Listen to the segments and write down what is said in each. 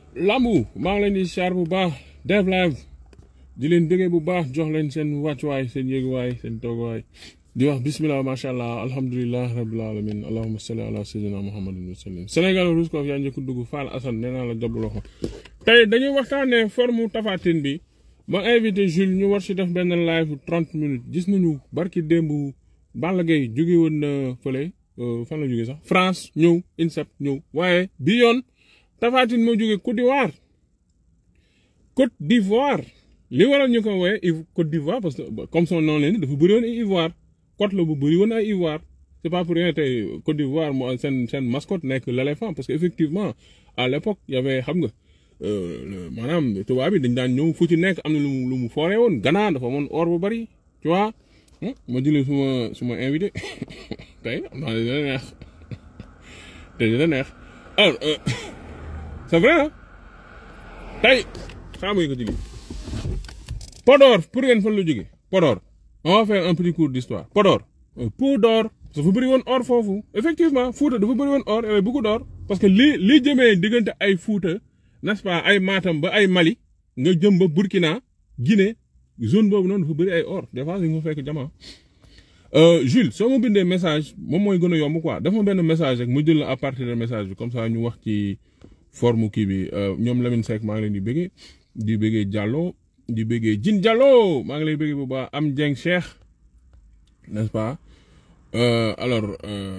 lambu maa ngi leen di char bu baax def live di leen bëggee bu baax jox leen seen wàccuwaay seen yéeguwaay seen tooguwaay di wax bismillah macha allah alhamdulilah rabil alamin allahumma salli ala sayyidina muhammadin wa sallim Sénégal Roscoff yaa njëkk dugg Fall Assane nee naa la jàpp loxo tey dañuy waxtaanee forme Tapha Tine bi ma invité Jules ñu war si def benn live trente minutes gis nañu barki démb Balla Gaye jóge woon na fële fan la jóge sax France ñëw INSEP ñëw waaye bi yoon Tapha Tine moo jóge Côte d'Ivoire Côte d'Ivoire li waral ñu ko wooye Côte d'Ivoire parce que comme son nom leen dafa bëri woon ay Ivoire côte la bu bëri woon ay Ivoire c'est pas pour rien tey Côte d'Ivoire moo seen seen mascotte nekk l'éléphant parce que effectivement à l'époque y avait xam nga maanaam tubaab bi dañ daan ñëw fu ci nekk am na lu mu lu mu fooree woon Ghana dafa amoon or bu bëri tu vois ma jëlee suma suma invité tey am naa dina neex tey dina neex alors c'est vrai ah tey xaaral ko jigi Podor pour ngeen fan la jóge Podor on va faire un petit cours d'histoire Podor Podor dafa bëri woon or foofu effectivement Fouta dafa bëri woon or et beaucoup d'or parce que li li jëmee diggante ay Fouta n'est-ce pas ay Matam ba ay Mali nga jëm ba Burkina Guinée zone boobu noonu dafa bëri ay or des fois nga fekk jamono. Jules soo ma bindee message moom mooy gën a yomb quoi dafa benn message rek mu jël la à partir de message bi comme ça ñu wax ci forme kii bi ñoom Lamine Seck maa ngi leen di bëggee di bëggee Diallo di bëggee Jin Diallo maa ngi lay bëggee bu baax am Dieng Cheikh n'est-ce pas alors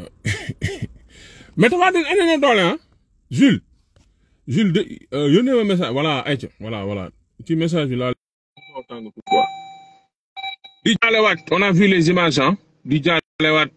mais Tapha Tine andi na doole ah Jules Jules de yónnee ma message voilà ayca voilà voilà ci message bi laa. di jaalewaat on a vu les images ah di jaalewaat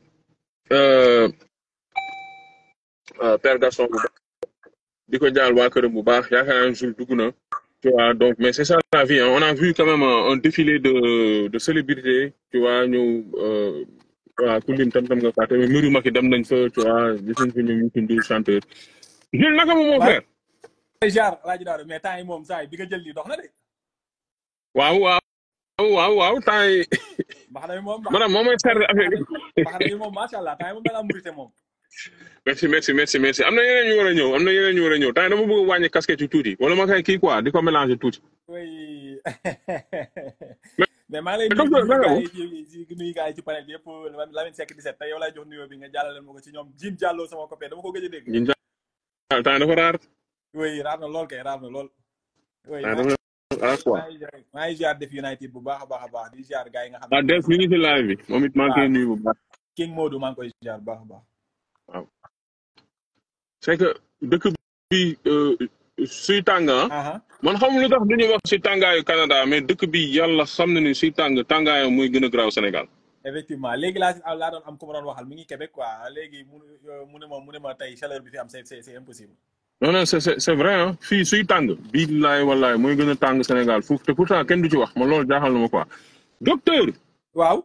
Père Gaston bu baax di ko jaal waa këram bu baax yaakaar naa Jules dugg na. tu vois donc mais c'est ça la vie hein. on a vu quand même un défilé de de célébrités tu vois ñëw voilà ku lim tam tam nga fàtte mais Miri Maki dem nañ fa tu vois gis nañ fa ñoom ñu tudd chanteur. Jules naka moom moo frère. jaar Alaaji Daara mais temps yi moom saa yi bi nga jël lii dox na de. waaw waaw waaw waaw temps yi. mbax na moom maanaam moom mooy seetlu affaire bi. mbax na moom macha allah temps yi moom da ngaa murite moom. merci merci merci merci am na yeneen ñu war a ñëw am na yeneen ñu war a ñëw temps dama bëgg a wàññi casquette yu tuuti wala ma koy kii quoi di ko mélanger tuuti. oui mais maa ngi lay nuyu ci nuyu gars yi ci panel bi yëpp Lamine Seck 17 tey yow laay jox nuyoo bi nga jàllale ma ko ci ñoom Jim Diallo sama copain dama ko gëj a dégg. Jim Diallo temps dafa raar. oui raar na lool kay raar na lool. oui ah quoi maa ngi ziar def United bu baax a baax a baax di ziar gars yi nga xam ah def mi ngi ci live bi moom it maa ngi koy nuyu bu baax. King Modou maa ngi koy ziar bu baax a baax. waaw c'est que dëkk bi suy tàng man xam lu tax duñu wax si tàngaayu Canada mais dëkk bi yàlla xam na ni suy tàng tàngaayu muy gën a garaaw Sénégal. effectivement léegi laa laa doon am ku ma doon waxal mi ngi Québec quoi léegi mu mu ne ma mu ne ma tey chaleur bi fi am c'est c'est impossible. non non c'est c'est vrai ah fii suy tàng billaay wallaay mooy gën a tàng Sénégal foofu te pourtant kenn du ci wax ma loolu jaaxal na ma quoi docteur. waaw.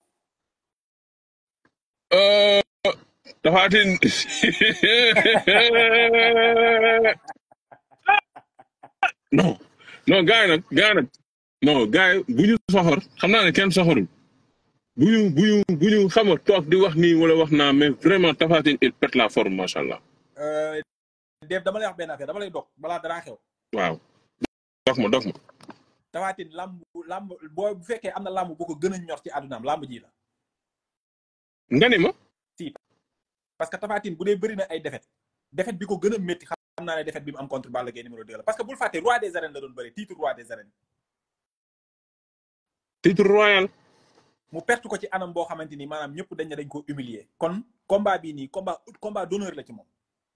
Tapha Tine non non gars yi nag gars yi nag non gars yi bu ñu soxor xam naa ne kenn soxorul bu ñu bu ñu bu ñu xam toog di wax nii wala wax naa mais vraiment Tapha Tine il pète la forme macha allah. Dave dama lay wax benn affaire dama lay dog balaa dara xew. waaw dog ma dog ma. Tapha Tine lamb lamb boo bu fekkee am na lamb boo ko gën a ñor ci àddunaam lamb ji la. nga ni ma. si parce que Tapha Tine bu dee bëri na ay défaite défaite bi ko gën a métti xam naa ne défaite bi mu am contre Balla Gaye numéro 2 la parce que bul fàtte roi des arènes la doon bëri titre roi des arènes. titre royal. mu perte ko ci anam boo xamante ni maanaam ñëpp dañ ne dañ ko humilier kon combat bii nii combat combat d'honneur la ci moom.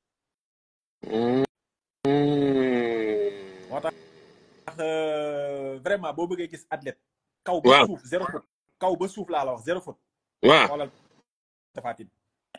moo tax vraiment boo bëggee gis athlète. kaw ba suuf zéro faute kaw ba suuf laa la wax zéro faute. waaw xoolal Tapha Tine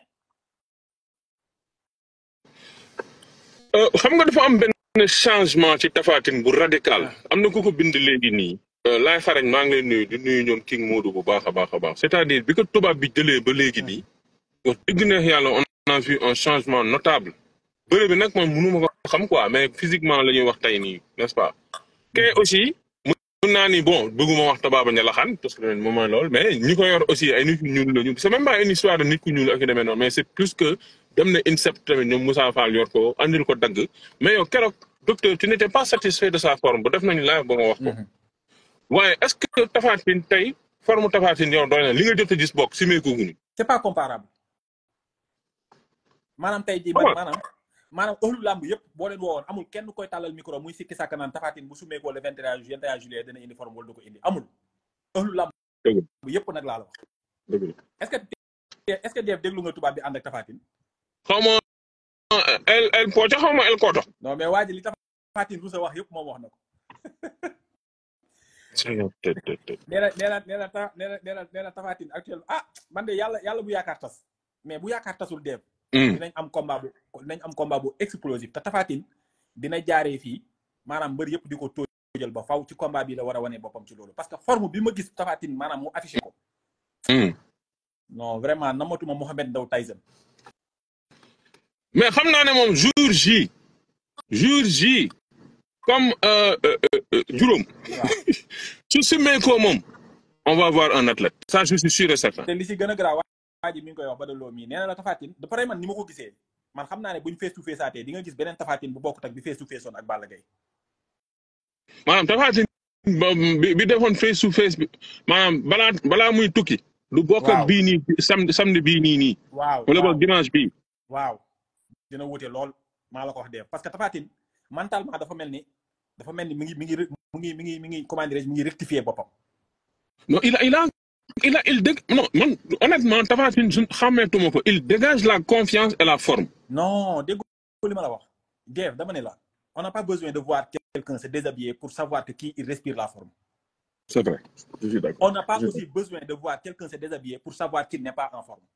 xam nga dafa am benn changement ci Tapha Tine bu radical am na ku ko bind léegi nii. laay xarañ maa ngi lay nuyu di nuyu ñoom King Modou bu baax a baax a baax c'est-à-dire bi ko tubaab bi jëlee ba léegi nii. wax dëgg neex yàlla on a vu un changement notable. bëre bi nag man mënu ma ko xam quoi mais physiquement la ñuy wax tey nii n'est-ce pas. kay aussi mun naa ni bon bëgguma wax tabaaba ñalaxaan parce que moment lool mais ñi ko yor aussi ay nit ku ñuul la ñu c'est même pas une histoire de nit ku ñuul ak yu demee noonu mais c'est plus que dem na INSEP tamit ñoom Moussa Fall yor ko andil ko dagg mais yow keroog docteur tu n'étais pas satisfait de sa forme ba def nañu live ba nga wax ko waaye est-ce que Tapha Tine tey forme Tapha Tine yow doy na li nga jot a gis bokk si meeku guñu c'est pas comparable maanaam tey jii man maanaam maanaam ëllu làmb yëpp boo leen woowoon amul kenn koy tàllal micro muy sikki sàkk naan Tapha Tine bu sumeekoo le 21 juillet 21 juillet dina indi forme wala du ko indi amul ëllu làmb yëpp nag laa la wax est-ce que est-ce que def déglu nga tubaab bi ànd ak Tapha Tine xaw ma el el pocho xaw ma el koto non mais waa ji li Tapha Tine rusa wax yëpp moom wax na ko nee na nee na nee na nee na nee na nee na Tapha Tine actuellement ah man de yàlla yàlla bu yaakaar tas mais bu yaakaar tasul deeb dinañ am combat bu dinañ am combat bu explosif te Tapha Tine dina jaaree fii maanaam mbër yëpp di ko tóojal ba faw ci combat bi la war a wane boppam ci loolu parce que forme bi ma gis Tapha Tine maanaam mu affiché ko non vraiment namatuma Mohamed Ndao Tyson mais xam naa ne moom jour J jour J comme juróom su simee ko moom on va voir un athlète ça je suis sûr et certain te li si gën a garaaw waa ji mi ngi koy wax ba daloo mii nee na la Tapha Tine da pare man ni ma ko gisee man xam naa ne buñ face to face aatee di nga gis beneen Tapha Tine bu bokkut ak bi face to face woon ak Balla Gaye maanaam Tapha Tine bi bi defoon face to face bi maanaam balaa balaa muy tukki du bokk ak bii nii samedi samedi bii nii nii waaw wala boog dimanche bii waaw dina wute lool maa la ko wax dee parce que Tapha Tine mentalement dafa mel ni dafa mel ni mi ngi mi ngi mu ngi mi ngi mi ngi comment dirais-je mi ngi rectifier boppam non il a il a il a il dég non man honnêtement Tapha Tine su xàmmeetuma ko il dégage la confiance et la forme non dégg li ma la wax Dave dama ne la on n'a pas besoin de voir quelqu'un se déshabiller pour savoir que kii il respire la forme c'est vrai je suis d'accord on n'a pas aussi besoin de voir quelqu'un se déshabiller pour savoir qu'il n'est pas en forme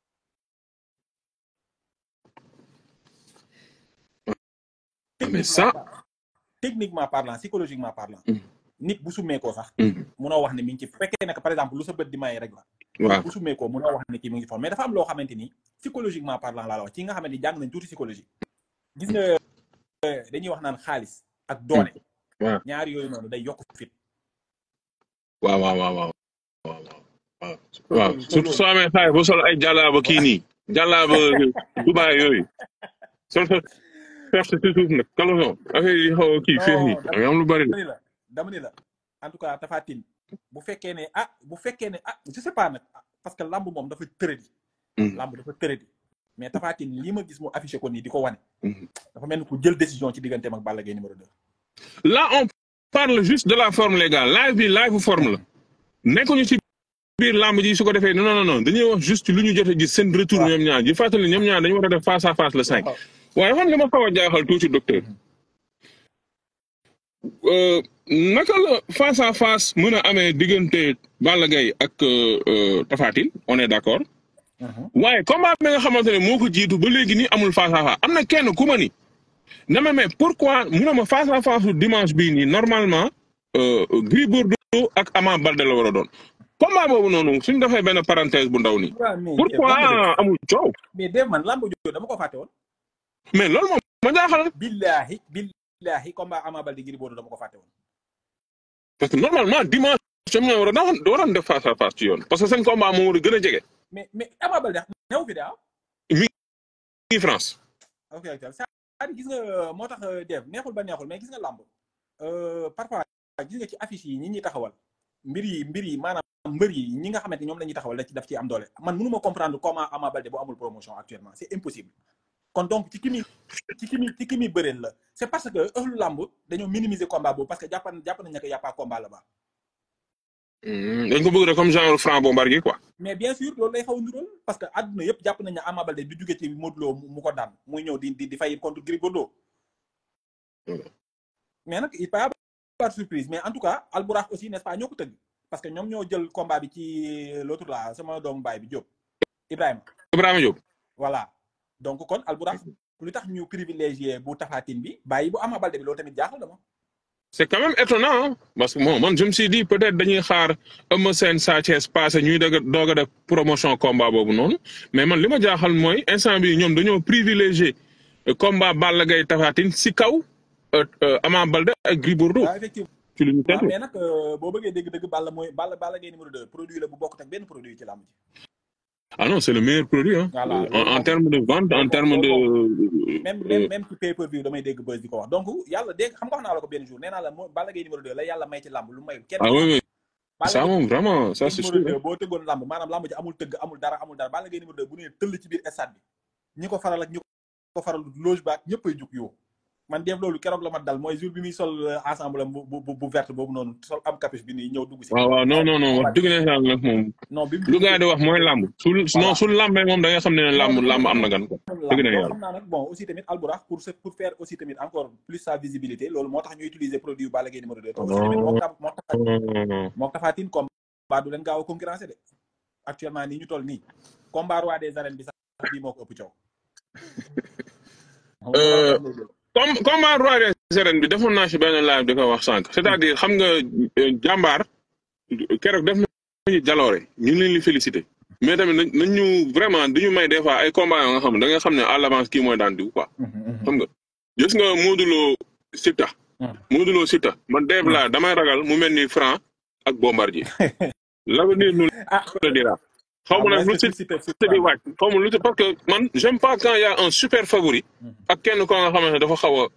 mais ça techniquement parlant psychologiquement parlant nit bu summeekoo sax munoo wax ne mi ngi ci fekkee ne par exemple lu sa bët di maye rek la waaw bu summeekoo munoo wax ne kii mi ngi forme mais dafa am loo xamante ni psychologiquement parlant laa la wax ci nga xamante ni jàng nañ tuuti psychologie gis nga dañuy wax naan xaalis ak doole waaw ñaari yooyu noonu day yokk fit waaw waaw waaw waaw waaw waaw surtout soo amee xaalis ba sol ay jàllaaba kii nii jàllaaba Dubaay yooyu sol sa fef si suuf nag kaloson affaire yi xaw a kii féex yi am am lu bari dama ni la dama ni la en tout cas Tapha Tine bu fekkee ne ah bu fekkee ne ah je sais pas nag parce que lamb moom dafa tëradi lamb dafa tëradi mais Tapha Tine li ma gis mu affiché ko nii di ko wane dafa mel ni ku jël décision ci digganteem ak Balla Gaye numéro 2 là on parle juste de la forme les gars live bi live forme la nekkuñu ci biir lamb ji su ko defee non non non dañuy wax juste lu ñu jot a gis seen retour ñoom ñaar ji fàttali ñoom ñaar dañu war a def face à face le cinq waaye xam li ma xaw a jaaxal tuuti docteur naka la face à face mën a amee diggante Balla Gaye ak Tapha Tine on est d'accord waaye combat bi nga xamante ne moo ko jiitu ba léegi nii amul face à face am na kenn ku ma ni na ma mais pourquoi mu ne ma face à face dimanche bii nii normalement Gris Bordeaux ak Ama Baldé la war a doon combat boobu noonu suñ defee benn parenthèse bu ndaw nii pourquoi amul coow mais Dave man lamb jooju dama ko fàtte woon mais loolu moom ma jaaxal billahi billahi combat Ama Baldé Gris Bordeaux dama ko fàtte woon parce que normalement dimanche ñoom ñoo war a daan waroon def face à face ci yoon parce que seen combat moo war a gën a jege. mais mais Ama Baldé new fi de ah. mi ngi France. ok ok c'est-à-dire gis nga moo tax Dave neexul ba neexul mais gis nga làmb parfois gis nga ci affiche yi ñi ñuy taxawal mbir yi mbir yi maanaam mbër yi ñi nga xamante ñoom la ñuy taxawal da ci daf ci am doole man mënu ma comprendre comment Ama Baldé bu amul promotion actuellement c'est impossible. kon donc ci ki muy ci ki muy ci ki muy bëreel la c'est parce que ëllu làmb dañoo minimiser combat boobu parce que jàpp jàpp nañ ne que y a pas combat là-bas. dañ ko bëgg rek comme genre franc bombardier quoi. mais bien sûr loolu lay xaw a niróol parce que àdduna yëpp jàpp nañ ne Ama Baldé du jóge ci Modou Lo mu ko daan muy ñëw di di di fay contre Gris Bordeaux. mais nag il peut y avoir surprise mais en tout cas Albourakh aussi n'est-ce pas ñoo ko tëgg parce que ñoom ñoo jël combat bi ci l'autre là sama doomu baay bi Diop Ibrahima. Ibrahima Diop. voilà. donc kon Albourakh lu tax ñu privilégié bu Tapha Tine bi bàyyi bu Ama Baldé bi loolu tamit jaaxal dama c'est quand même étonnant parce que bon man je me suis dit peut-être dañuy xaar Eumeu Sène Sa Thiès passé ñuy dëgg doog a def promotion combat boobu noonu mais man li ma jaaxal mooy instant bi ñoom dañoo privilégié combat Balla Gaye Tapha Tine si kaw Ama Baldé ak Gris Bordeaux. waaw effectivement ci lu ñu tegu mais nag boo bëggee dégg-dëgg Balla mooy Balla Balla Gaye numéro 2 produit la bu bokkut ak benn produit ci làmb ji. ah non c'est le meilleur produit hein Voilà, en, loolu en moom termes de vente en loolu moom termes de loolu moom même euh, même même ci pay per view damay dégg buzz di ko wax donc yàlla dégg xam nga wax naa la ko benn jour nee naa la moo Balla Gaye numéro 2 la yàlla may ci làmb lu mayul kenn ah ci oui làmb oui Balla ça Gaye moom vraiment ça c'est numéro sûr 2 boo tëggoon làmb maanaam làmb ji amul tëgg amul dara amul dara Balla Gaye numéro 2 bu nee tëll ci biir stade bi ñi ko faral ak ñi ko faral loge baak ñëpp ay jug yoo man def loolu keroog la ma dal mooy jour bi muy sol euh, ensemble am bu bu bu verte boobu noonu sol am capuche bi nii ñëw dugg si waaw waaw non non non wax combat dëgg ne yàlla nag moom non bi mu lu dugg gars yi di wax mooy làmb su non voilà su làmbee moom da nga xam ne non làmb dafa làmb dafa am na mën gan ko mën dëgg làmb ne donc yàlla xam naa nag bon aussi tamit Alburax pour se pour faire aussi tamit encore plus sa visibilité loolu moo tax ñu utiliser produit Balla Gaye numéro 2 te aussi tamit moo tax moo tax moo taxaatin combat du leen gaaw a concurrencer de actuellement nii ñu toll nii combat roi des arènes bi sax bii moo ko ëpp coow moom Euh, lay jël comme combat roi des arènes bi defoon naa ci benn live di ko wax sànq c'est-à-dire xam nga euh, jàmbaar keroog def nañu jaloore ñu ngi leen di féliciter mais tamit nañ nañ ñu vraiment du ñu may des fois ay combat yoo nga xam ne da nga xam ne à l'avance kii mooy daan diw quoi xam nga gis nga Modou Lo Siteu Modou Lo Siteu man deeb laa damay ragal mu mel ni Franc ak Bombardier l'avenir nous ah le dira xaw ma nag lu est-ce que Siteu Siteu Siteu di wàcc xaw ma lu ci parce que man j'aime pas quand y a un super favori ak kenn ko nga xamante ne dafa xaw a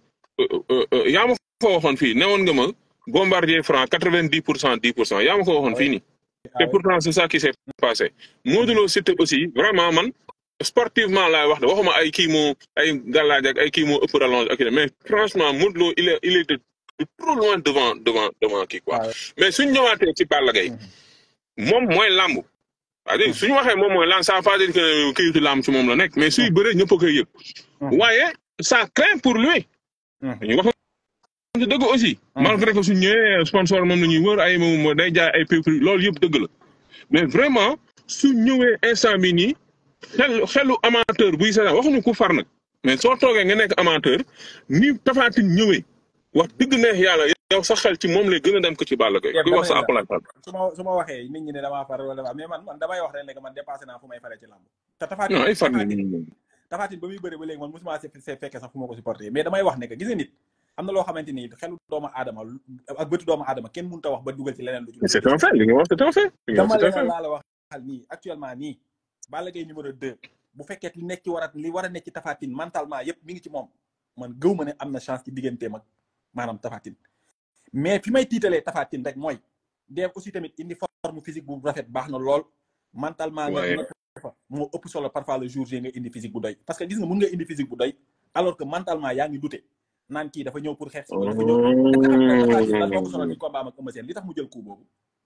yaa ma ko waxoon fii newoon nga ma Bombardier Franc quatre-vingt-dix pour cent dix pour cent yaa ma ko waxoon fii nii te pourtant c'est ça qui s'est passé Modou Lo Siteu aussi vraiment man sportivement laay wax de waxuma ay kii moo ay gàllaaj ak ay kii moo ëpp rallonge ak mais franchement Modou Lo il est il est de de trop loin devant devant devant kii quoi mais suñ ñëwaatee ci Balla Gaye moom mooy làmb c'est-à-dire suñu waxee moom mooy làmb ça veut pas dire que këyitu làmb ci moom la nekk mais suy bëree ñëpp a koy yëg waaye ça craint pour lui dañuy wax ci dëgg aussi malgré que suñ ñëwee sponsor moom la ñuy wër ay moom day jaay ay prix loolu yëpp dëgg la mais vraiment su ñëwee instant bi nii xel xelu amateur buy seetaan waxuñu ku far nag mais soo toogee nga nekk amateur ni Tapha Tine ñëwee wax dëgg neex yàlla yow sa xel ci moom lay gën a dem ko ci Balla Gaye kuy wax sa akulaay fal su ma su ma waxee nit ñi ne damaa far wala mais man man damay wax rek ne man dépassé naa fu may faree ci làmb te Tapha non ay far Tapha ni Tine Tapha Tine ba muy bëri ba léegi man mosuma se se fekkee sax fu ma ko supporté mais damay wax ne que gis nga nit am na loo xamante ni xelu doomu aadama ak bëtu doomu aadama kenn mënut a wax ba dugal ci leneen lu ci c'est un fait li nga wax c'est un fait li nga dama wax c'est un leen fait laa la wax xal nii actuellement nii Balla Gaye numéro 2 bu fekkee li nekk ci war a li war a nekk ci Tapha Tine mentalement yépp mi ngi ci moom man gëw ma ne am na chance ci digganteem ak maanaam Tapha Tine mais fi may tiitalee Tapha Tine rek mooy def aussi tamit indi forme physique bu rafet baax na lool mentalement nga Ouais. nekk fa moo ëpp solo parfois le jour J nga indi physique bu doy parce que gis nga mun nga indi physique bu doy alors que mentalement yaa ngi dute naan kii dafa ñëw pour xeex si wala dafa ñëw est-ce que xam nga Tapha Tine lan moo ko sonal ci combat am ak Eumeu Sène li tax mu jël coup boobu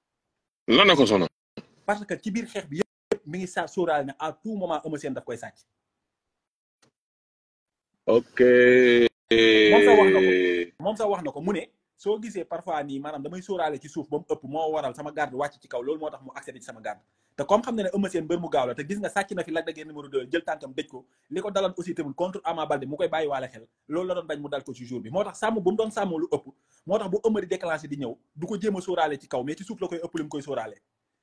lan na ko sonal parce que ci biir xeex bi yëpp mi ngi sa sóoraale ne à tout moment Eumeu Sène daf koy sàcc ok moom sax wax na ko moom sax wax na ko mu ne soo gisee parfois nii maanaam damay sóoraale ci suuf ba mu ëpp moo waral sama garde wàcc ci kaw loolu moo tax mu accédé ci sama garde te comme xam ne ne Eumeu Sène mbër mu gaaw la te gis nga sàcc na fi Lac de Guiers numéro 2 jël tànkam dëj ko li ko daloon aussi tamit contre Ama Baldé mu koy bàyyi waale xel loolu la doon bañ mu dal ko ci jour bi moo tax sàmm bu mu doon sàmm lu ëpp moo tax bu Eumeu di déclenché di ñëw du ko jéem a sóoraale ci kaw mais ci suuf la koy ëpp li mu koy sóoraale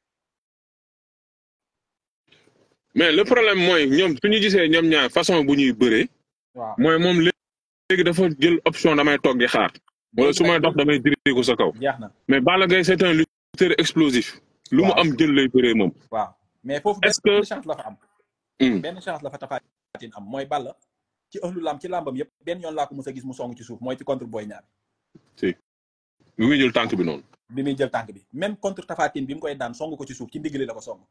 mais le problème mooy ñoom su ñu gisee ñoom ñaar façon bu ñuy bëree waaw mooy moom léegi dafa jël option damay toog di xaar wala su may dox damay diri ko sa kaw jeex na mais Balla Gaye c'est un lutteur explosif lu mu Waaw. am jël lay bëree moom waaw mais foofu Est-ce benn que- chance la fa am Hmm. benn chance la fa Tapha Tine am mooy Balla ci ëllu lam ci làmbam yëpp benn yoon laa ko mës a gis mu song ci suuf mooy ci contre Boy Niang bi muy jël tànk bi noonu bi muy jël tànk bi même contre Tapha Tine bi mu koy daan song ko ci suuf ci ndigli la ko song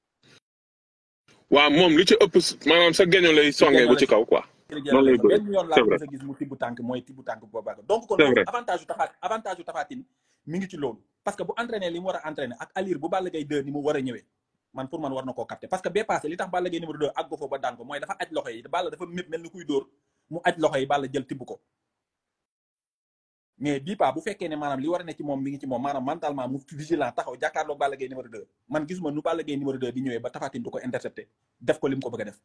waaw moom li ci ëpp maanaam sa geño lay songee bu ci kaw quoi Noonu lay bëree. benn yoon laa C'est ko vrai. mës a gis mu tibb tànk mooy tibb tànk boobu ak donc kon C'est loolu vrai. avantage yu Tapha avantage yu Tapha Tine mi ngi ci loolu parce que bu entraîné li mu war a entraîné ak allure bu Balla Gaye 2 ni mu war a ñëwee man pour man war na koo capter parce que bee passé li tax Balla Gaye numéro 2 ak ko foofu ba daan ko mooy dafa aj loxo yi Balla dafa mépp mel ni kuy dóor mu aj loxo yi Balla jël tibb ko mais bii pas bu fekkee ne maanaam li war a ne ci moom mi ngi ci moom maanaam mentalement mu vigilant taxaw jàkkaarloog Balla Gaye numéro 2 man gisuma nu Balla Gaye numéro 2 di ñëwee ba Tapha Tine du ko intercepté def ko li mu ko bëgg a def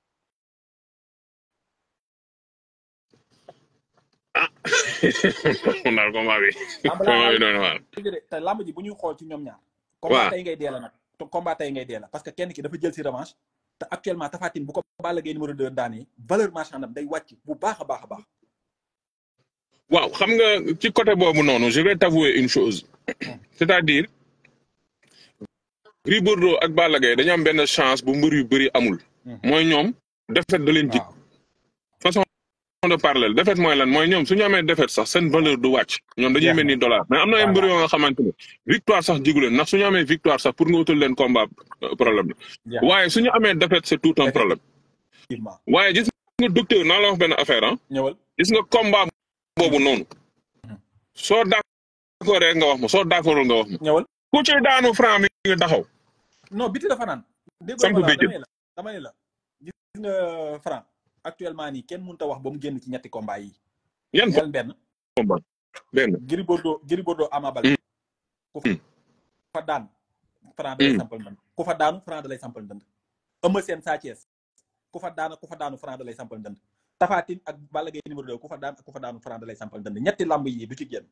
kon daal combat bi Lamb laa combat bi doon waar dëgg te lamb ji bu ñuy xool ci ñoom ñaar Waaw. combat tey ngay dee la nag te combat tey ngay dee la parce que kenn ki dafa jël si revanche te actuellement Tapha Tine bu ko Balla Gaye numéro 2 daanee valeur marchande am day wàcc bu baax a baax a baax waaw xam nga ci côté boobu noonu je vais t'avouer une chose c'est-à-dire Gris Bordeaux ak Balla Gaye dañu am benn chance bu mbër yu bëri amul. mooy ñoom défaite da leen jig. waaw façon de parler défaite mooy lan mooy ñoom su ñu amee défaite sax seen valeur du wàcc. ñoom dañuy mel ni dollar mais am na ay mbër yoo nga xamante ne victoire sax jigu leen ndax su ñu amee victoire sax pour nga wutal leen combat euh, problème jeex la waaye su ñu amee défaite c'est tout un problème effectivement waaye gis nga docteur naa la wax benn affaire ah ñëwal gis nga combat boobu noonu soo d'accord rek nga wax ma soo d'accordul nga wax ma ñëwal ku ci daanu franc mi nga taxaw non biti dafa naan déggoo Samp ma la béjjën. dama ne la dama ne la gis nga franc actuellement nii kenn mënut a wax ba mu génn ci ñetti combat yi yan ñeel benn combat benn Gris Bordeaux Gris Bordeaux Ama Baldé ku fa Mm. fa daan franc da lay Mm. sampal ndënd ku fa daanu franc da lay sampal ndënd Eumeu Sène Sa Thiès ku fa daan ku fa daanu franc da lay sampal ndënd Tapha Tine ak Balla Gaye numéro 2 ku fa daan ak ku fa daanu franc da lay sampal ndënd ñetti lamb yi du ci génn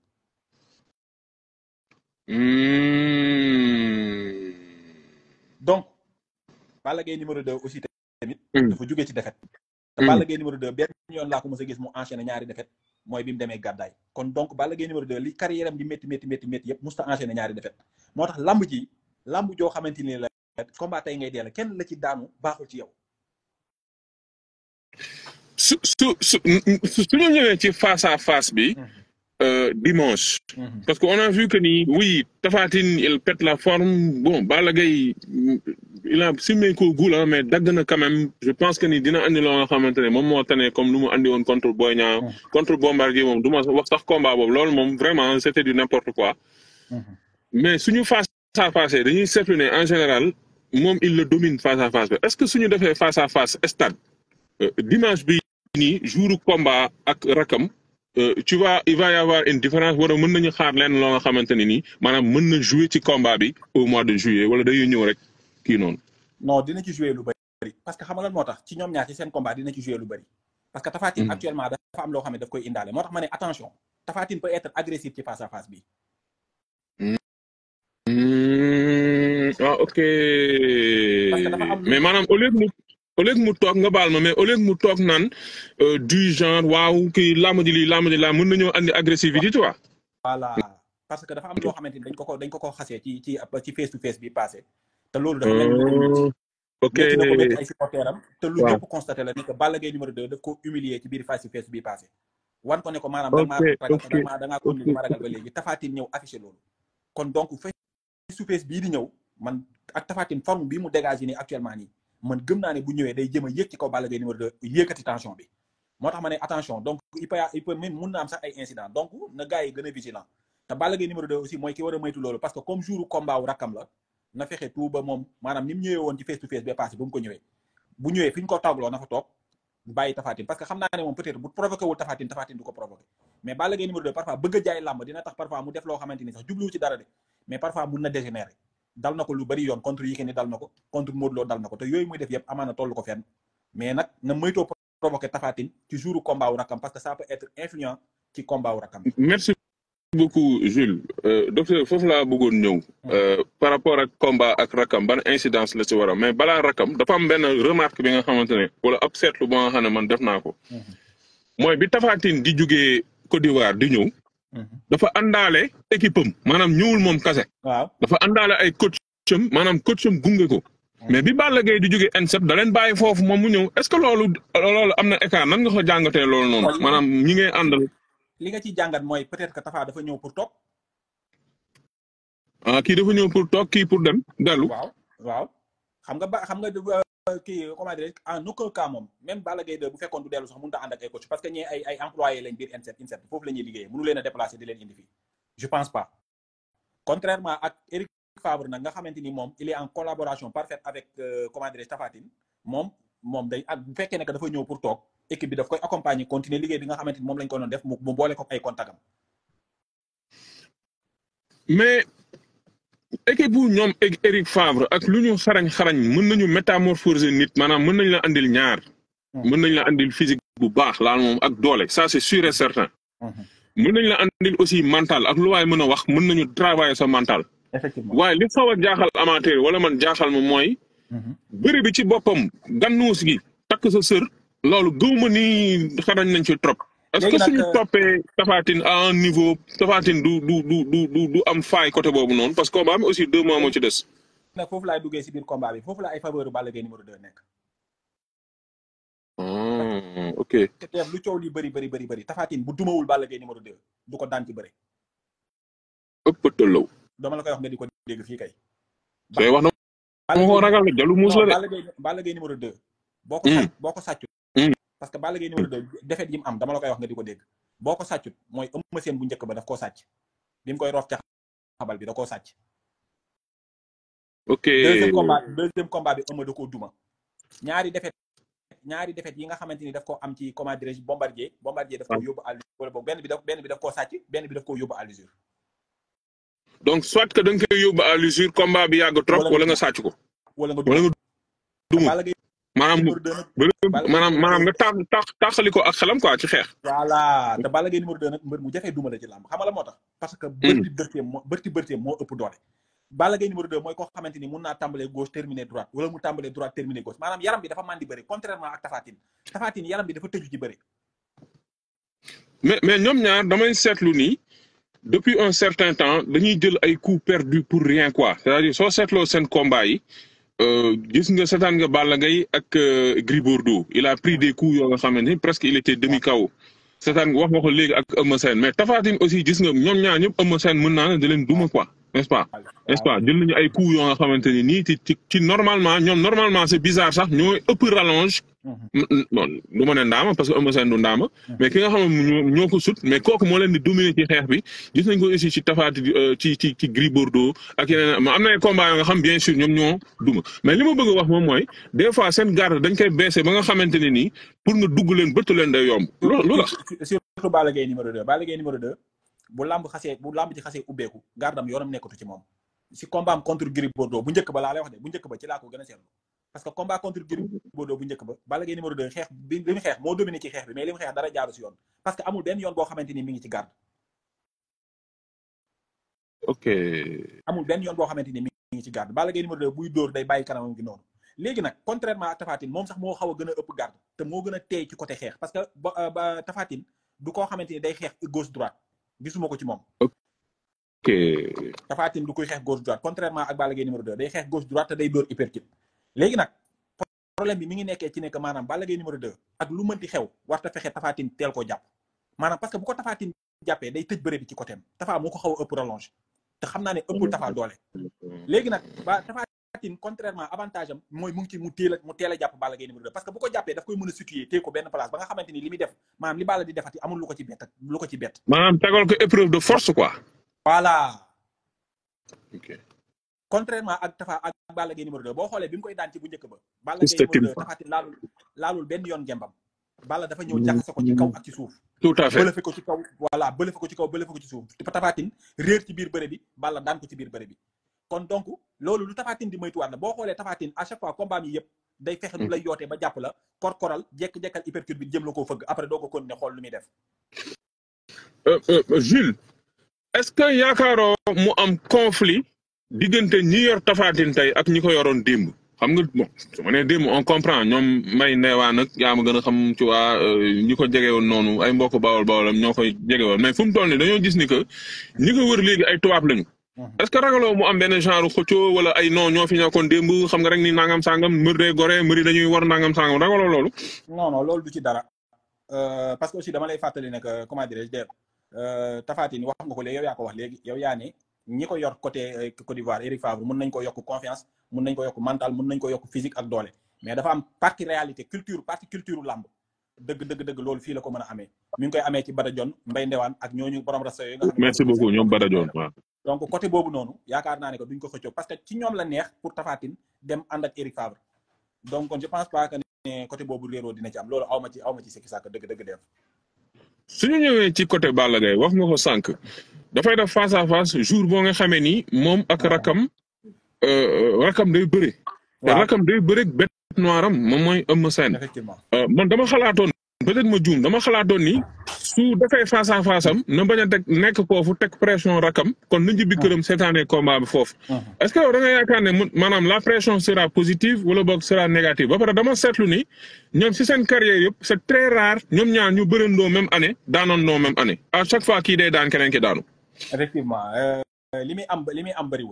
Hmm. donc Balla Gaye numéro 2 aussi tamit Mm. dafa jógee ci défaite te Mm. Balla Gaye numéro 2 benn yoon laa ko mës a gis mu enchaîné ñaari défaite mooy bi mu demee gàddaay kon donc Balla Gaye numéro 2 li carrière am di métti métti métti métti yëpp musta enchaîné ñaari défaite moo tax lamb ji lamb joo xamante ni la combat tey ngay dee la kenn la ci daanu baaxul ci yow su su su su su ñu ñëwee ci face à face bi euh, dimanche parce que on a vu que ni oui Tapha Tine il pète la forme bon Balla Gaye mm, il a simmeeku gul ah mais dagg na quand même je pense que ni dina andi loo nga xamante ne moom moo tane comme lu mu andi woon contre Boy Niang Mm. contre Bombardier moom du ma wax sax combat boobu loolu moom vraiment c'était du n'importe quoi mais suñu face à face dañuy seetlu ne en général moom il le domine face à face bi est-ce que suñu defee face à face stade euh, dimanche bi nii jouru combat ak rakam euh, tu vois il va y avoir une différence wala mën nañu xaar leen loo nga xamante ne nii maanaam mën na jouer ci combat bi au mois de juillet wala day ñëw rek kii noonu. non dina ci jouer lu bëri parce que xam nga lan moo tax ci ñoom ñaar ci seen combat dina ci jouer lu bëri parce que Tapha Tine Mhm. actuellement dafa am loo xam ne daf koy indaale moo tax ma ne attention Tapha Tine peut être agressif ci face à face bi Hmm, ah ok Parce que dafa am lu- mais maanaam au lieu que mu au lieu que mu toog nga baal ma mais au lieu que mu toog naan euh, du genre waaw kii làmb ji lii làmb ji laa mën nañoo andi agressivité tu vois. voilà parce que dafa am loo xamante ni dañ ko ko dañ ko ko xasee ci ci ci face to face bi passé te loolu dafa mel ni lu ko Oh, ok métti na ko métti ay supporters am te lu Waaw. ñëpp constaté la ni que Balla Gaye numéro 2 daf ko humilier ci biir face to face bi passé wan ko ne ko maanaam da Ok, maa ragal ok, da maa da ngaa continuer ma ragal ba léegi Tapha Tine ñëw affiché loolu kon donc face to face bii di ñëw man ak Tapha Tine forme bii mu dégagé nii actuellement nii man gëm naa ne bu ñëwee day jëm a yëg ci kaw Balla Gaye numéro 2 yëkkati tension bi moo tax ma ne attention donc il peut il peut même mun na am sax ay incident donc na gars yi gën a vigilant te Balla Gaye numéro 2 aussi mooy ki war a moytu loolu parce que comme jour combat wu rakkam la na fexe tout ba moom maanaam ni mu ñëwee woon ci face to face ba passé bu mu ko ñëwee bu ñëwee fi ñu ko tawloo na fa toog bàyyi Tapha Tine parce que xam naa ne moom peut-être bu provoqué wul Tapha Tine Tapha Tine du ko provoqué mais Balla Gaye numéro 2 parfois bëgg a jaay làmb dina tax parfois mu def loo xamante ni sax jubluwu ci dara de mais parfois mun na dégénérer dal na ko lu bari yoon contre Yékini dal na ko contre Modou Lo dal na ko te yooyu muy def yëpp amaana toll ko fenn mais nag na moytoo provoqué Tapha Tine ci jouru combat wu rakkam parce que ça peut être influent ci combat wu rakkam merci beaucoup Jules Euh, docteur foofu laa bëggoon ñëw euh, par rapport ak combat ak rakam ban incidence la ci war a mais balaa rakam dafa am benn remarque bi nga xamante ne wala ab seetlu ba nga xam ne man def naa ko mooy bi Tapha Tine di jugee Côte d'Ivoire di ñëw dafa àndaale équipe am maanaam ñëwul moom kase waaw dafa àndaale ay coacham maanaam coacham gunge ko mais bi Balla Gaye di jóge N7 da leen bàyyi foofu moom mu ñëw est-ce que loolu loolu am na écart nan nga ko jàngatee loolu noonu Waaw. maanaam ñi ngay àndal li nga ciy jàngat mooy peut-être que Tapha dafa ñëw pour toog ah kii dafa ñëw pour toog kii pour dem dellu waaw waaw xam nga ba xam nga euh, kii comment dire en aucun cas moom même Balla Gaye 2 bu fekkoon du dellu sax mënut a ànd ak ay coach parce que ñee ay ay employé lañ biir INSEP INSEP foofu la ñuy liggéeyee mënu leen a déplacer di leen indi fii je pense pas contrairement ak Eric Favre nag nga xamante ni moom il est en collaboration parfaite avec euh, comment dire Tapha Tine moom moom day ak bu fekkee ne que dafa ñëw pour toog équipe bi daf koy accompagner continuer liggéey bi nga xamante ni moom lañ ko doon def mu mu boole ko ay contactam mais équipe bu ñoom Éric Éric Favre ak lu ñu xarañ xarañ mën nañu métamorphoser nit maanaam mën nañ la andil ñaar Hmm. mën nañ la andil physique bu baax laal moom ak doole ça c'est sûr et certain mën nañ la andil aussi mental ak lu waay mën a wax mën nañu travailler sa mental effectivement waaye li xaw a jaaxal amateur wala man jaaxal ma mooy bëri bi ci boppam gannuus gi takk sa sër loolu gëwma ni xarañ nañ ci trop est-ce que Léegi nag, suñu euh, toppee Tapha Tine à un niveau Tapha Tine du du du du du du am faay côté boobu noonu parce que combat bi aussi deux mois moo ci des nag foofu laay duggee si biir combat bi foofu la ay faveur Balla Gaye numéro 2 nekk Ah, ok te teef lu coow li bëri bëri bëri bëri tafaatin bu dumawul Balla Gaye numéro 2 du ko daan ci bëri ëpp tëllaw dama la koy wax nga di ko dégg fii kay sooy wax na ma ko ragal de jalu muus la non de Balla Gaye Balla Gaye numéro 2 boo ko Hmm. sàcc boo ko sàccut Hmm. parce que Balla Gaye numéro 2 defet yi mu am dama la koy wax nga di ko dégg boo ko sàccut mooy Eumeu Sène bu njëkk ba daf koo sàcc bi mu koy roof ca xabal bi da koo sàcc ok deuxième combat deuxième combat bi Eumeu da koo duma ñaari defet ñaari defet yi nga xamante ni daf ko am ci comment dirais-je bombardier bombardier daf ko yóbbu à l'usure wala boog benn bi daf benn bi daf koo sàcc benn bi daf koo yóbbu à l'usure donc soit que da nga koy yóbbu à l'usure combat bi yàgg trop Wala wala nga- nga sàcc ko wala nga wala duma nga duma Balla Gaye maanaam numéro 2 nag bëri Balla Gaye maanaam numéro maanaam deux. nga tax tax taxali ko ak xelam quoi ci xeex voilà te Balla Gaye numéro 2 nag mbër mu jafee duma la ci làmb xam nga la moo tax parce que bërti bërteem moo bërti bërteem moo ëpp doole Balla Gaye numéro 2 mooy koo xamante ni mun naa tàmbalee gauche terminer droite wala mu tàmbalee droite terminer gauche maanaam yaram bi dafa màndi bëri contrairement ak Tafatine Tafatine yaram bi dafa tëju ci bëri mais mais ñoom ñaar damay seetlu ni depuis un certain temps dañuy jël ay coups perdus pour rien quoi c'est-à-dire soo seetloo seen combat yi euh, gis nga seetaan nga Balla Gaye ak euh, Gris Bordeaux il a pris des coups yoo nga xamante ni presque il était demi KO seetaan nga wax nga ko léegi ak Eumeu Sène mais Tapha Tine aussi gis nga ñoom ñaar ñëpp Eumeu Sène mën naa ne da leen duma quoi n'est-ce pas n'est-ce pas jël nañu ay coups yoo nga xamante ni nii ci ci ci normalement ñoom normalement c'est bizarre sax ñooy ëpp rallonge Mhm. bon du ma ne ndaama parce que Eumeu Sène du ndaama mais ki nga xam ne ñoo ñoo ko sut mais kooku moo leen di dominer ci xeex bi gis nañ ko aussi ci tafaati ci ci ci Gris Bordeaux ak yeneen ma am na ay combats yoo nga xam bien sûr ñoom ñoo duma mais li ma bëgg a wax moom mooy des fois seen garde dañ koy baissé ba nga xamante ne nii pour nga dugg leen bëtt leen day yomb loolu lu tax surtout Balla Gaye numéro 2 Balla Gaye numéro 2 bu lamb xasee bu lamb ci xasee ubbeeku gardam yoonam nekkatu ci moom si combat am contre Gris Bordeaux bu njëkk ba laa lay wax de bu njëkk ba ci laa ko gën a seetlu parce que combat contre Gris Bordeaux bu njëkk ba Balla Gaye numéro 2 xeex bi li mu xeex moo dominé ci xeex bi mais li mu xeex dara jaaru si yoon parce que amul benn yoon boo xamante ni mi ngi ci garde ok amul benn yoon boo xamante ni mi ngi ci garde Balla Gaye numéro 2 buy dóor day bàyyi kanamam gi noonu léegi nag contrairement ak Tafatine moom sax moo xaw a gën a ëpp garde te moo gën a teey ci côté xeex parce que ba ba Tafatine du koo xamante ni day xeex gauche droite gisuma ko ci moom ok Tafatine du koy xeex gauche droite contrairement ak Balla Gaye numéro 2 day xeex gauche droite te day dóor uppercut léegi nag problème bi mi ngi nekkee ci nekk maanaam Balla Gaye numéro 2 ak lu mënti xew warta fexe Tafatine teel koo jàpp maanaam parce que bu ko Tafatine jàppee day tëj bëre bi ci côté am Tafa moo ko xaw a ëpp rallonge te xam naa ne ëppul Tafa doole léegi nag ba Tafatine contrairement avantage am mooy mu ngi ci mu teel a mu teel a jàpp Balla Gaye numéro 2 parce que bu ko jàppee daf koy mën a situer téye ko benn place ba nga xamante ni li muy def maanaam li Balla di defati amul lu ko ci bett ak lu ko ci bett maanaam tegal ko épreuve de force quoi voilà ok contrairement ak Tafa ak Balla Gaye numéro 2 boo xoolee bi mu koy daan ci bu njëkk ba Balla Est-ce Gaye que numéro 2 Timpa- Tafatine laalul laalul benn yoon ngembam Balla dafa ñëw jaxase ko ci kaw ak ci suuf tout à fait bëlëfe ko ci kaw voilà bëlëfe ko ci kaw bëlëfe ko ci suuf Tafatine réer ci biir bëre bi Balla daan ko ci biir bëre bi kon donc loolu lu Tafatine di moytuwaat la boo xoolee Tafatine à chaque fois combat mi yëpp day fexe nu lay yootee ba jàpp la korkoral jekk-jekkal hypercute bi jëm la koo fëgg après doo ko continuer xool lu muy def Euh, euh, Jules est-ce que yaakaaroo mu am conflit diggante ñi yor tafaatin tey ak ñi ko yoroon démb xam nga bon su ma nee démb on comprend ñoom may ndeewaan nag yaa ma gën a xam ci waa euh, ñi ko jege woon noonu ay mbokk bawol bawolam ñoo koy jege woon mais fu mu toll nii dañoo gis ni que ñi ko wër léegi ay tubaab lañu. est-ce que ragaloo mu am benn genre xëccoo wala ay non ñoo fi ñàkkoon démb xam nga rek ni nangam sangam mbër day gore mbëri dañuy war nangam sangam ragaloo loolu. non non loolu du ci dara Euh, parce que aussi dama lay fàttali ne que comment dirais-je Dave euh, Tafatine wax nga ko léegi yow yaa ko wax léegi yow yaa ne ñi ko yor côté euh, Côte d'Ivoire Eric Favre mun nañ ko yokk confiance mun nañ ko yokk mental mun nañ ko yokk physique ak doole mais dafa am partie réalité culture partie culture làmb dëgg dëgg dëgg loolu fii la ko mën a amee mi ngi koy amee ci Bada Jon Mbay Ndewaan ak ñooñu borom rasta yooyu nga xam ne merci beaucoup ñoom Bada Dione waaw. donc côté boobu noonu yaakaar naa ne que duñ ko xëccoo parce que ci ñoom la neex pour Tafatine dem ànd ak Eric Favre donc kon je pense pas que ne côté boobu réeroo dina ci am loolu awma ci awma ci sikki sàkk dëgg dëgg def suñu ñëwee ci côté Balla Gaye wax nga ko sànq dafay def face à face jour boo nga xamee ni moom ak rakam euh, rakam day bëre. te waaw rakam day bëre bête noire am moom mooy Eumeu Sène. effectivement Euh, man dama xalaatoon peut-être ma juum dama xalaatoon ni su defee face à face am na bañ a teg nekk foofu teg pression rakam kon na njibbi këram seetaanee combat bi foofu. est-ce que yow da nga yaakaar ne mu- maanaam la pression sera positive wala boog sera négative ba pare dama seetlu ni ñoom si seen carrière yëpp c'est très rare ñoom ñaar ñu bërëndoo même année daanoondoo même année à chaque fois kii day daan keneen ki daanu. effectivement euh, li muy am li muy am bëriwut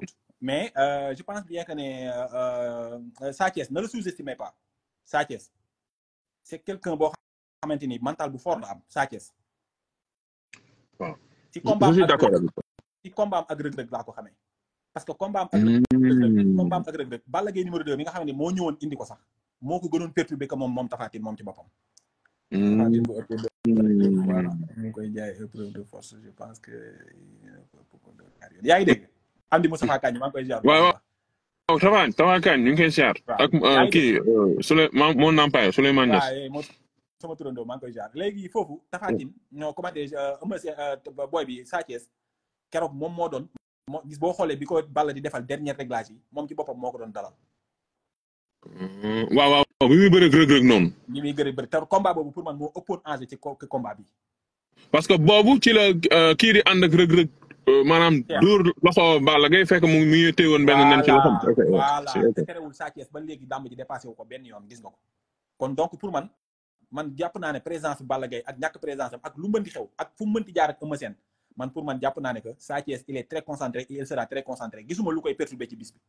mais euh, je pense bien que ne euh, euh, Sa Thiès ne le sous-estimez pas Sa Thiès c'est quelqu'un boo xamante ni mental bu fort la am Sa Thiès waaw ci je combat je suis ak d'accord Reug avec toi. ci combat am ak Reug Reug laa ko xamee parce que combat am ak Reug Reug combat am ak Reug Reug Balla Gaye numéro 2 mi nga xam ne moo ñëwoon indi ko sax moo ko gënoon perturbé que moom moom Tapha Tine moom ci boppam Tapha Tine bu ëppee de voilà mu ngi koy jaay épreuve de force je pense que yaa ngi dégg am di Moustapha Kagne maa ngi koy jaar bu waaw baax a waaw baax. Tafa Tafa Kañ ñu ngi koy siyaar waaw ak yaa euh, ngi kii euh, Souley ma moo nampaay Souleymane Niass. waaw moo sama turandoo maa ngi koy jaar léegi foofu Tapha Tine ñoo commenté Eumeu Sène euh, boy bi Sa Thiès keroog moom moo doon moo gis boo xoolee bi ko Balla di defal dernier réglage yi moom ci boppam moo ko doon dalal Euh, waaw waaw waaw bi muy bëre Reug Reug noonu. li muy gën a bëri te combat boobu pour man moo ëppoon enjeu ci co- combat bi parce que boobu ci la euh, kii di ànd ak Reug Reug euh, maanaam Yeah. dóor loxo Balla Gaye fekk mu mi ngi téewoon benn nen ci loxom. ok ok voilà c'est ok. te terewul Sa Thiès ba léegi dàmb ji dépassé wu ko benn yoon gis nga ko kon donc pour man man jàpp naa ne présence Balla Gaye ak ñàkk présence am ak lu mënti xew ak fu mu mënti jaar ak Eumeu Sène man pour man jàpp naa ne que Sa Thiès il est très concentré et il sera très concentré gisuma lu koy perturbé ci bis bi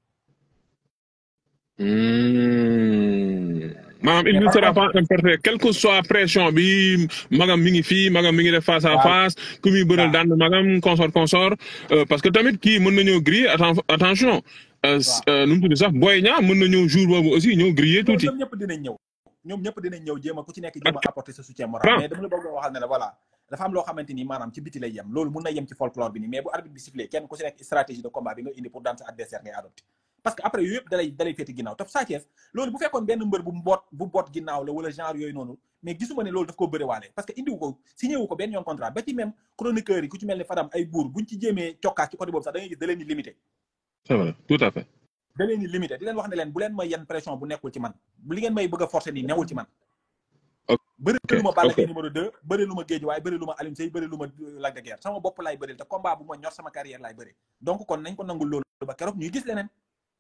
Hmm. maanaam il mais ne par sera contre pas importé quelle que soit pression bi magam mi ngi fii magam mi ngi def face à waaw face ku muy bëral waaw daan na magam consort consort euh, parce que tamit kii mën na ñëw griller atten attention euh, s- waaw euh, nu mu tudd sax Boy Niang mën na ñëw jour boobu aussi ñëw griller non tuuti. ñoom ñëpp dinañ ñëw ñoom ñëpp dinañ ñëw jéem a ku ci nekk jéem ak a apporter sa soutien moral Franc mais dama la bëgg a waxal ne la voilà dafa am loo xamante ni maanaam ci biti lay yem loolu mun na yem ci folklore bi nii mais bu arbitre bi sifflé kenn ku ci nekk stratégie de combat bi nga indi pour daan sa adversaire ngay adopté parce que après yooyu yëpp dalay dalay féeti ginnaaw te Sa Thiès loolu bu fekkoon benn mbër bu mboot bu boot ginnaaw la wala genre yooyu noonu mais gisuma ne loolu daf koo bëre waale parce que indiwu ko signé wu ko benn yoon contrat ba ci même chroniqueurs yi ku ci mel ni Fadam ay buur buñ ci jéemee cokkaas ci côté boobu sax da ngay gis da leen di limité c'est vrai tout à fait. da leen di limité di leen wax ne leen bu leen may yenn pression bu nekkul ci man li ngeen may bëgg a forcer nii newul ci man bëri ok lu ma Balla ok Gaye numéro 2 bëri lu ma Géej waaye bëri lu ma Alioune Seye bëri lu ma euh, Lac de Guiers sama bopp laay bëril te combat bu ma ñor sama carrière laay bëri donc kon nañ ko nangul loolu ba keroog ñuy gis leneen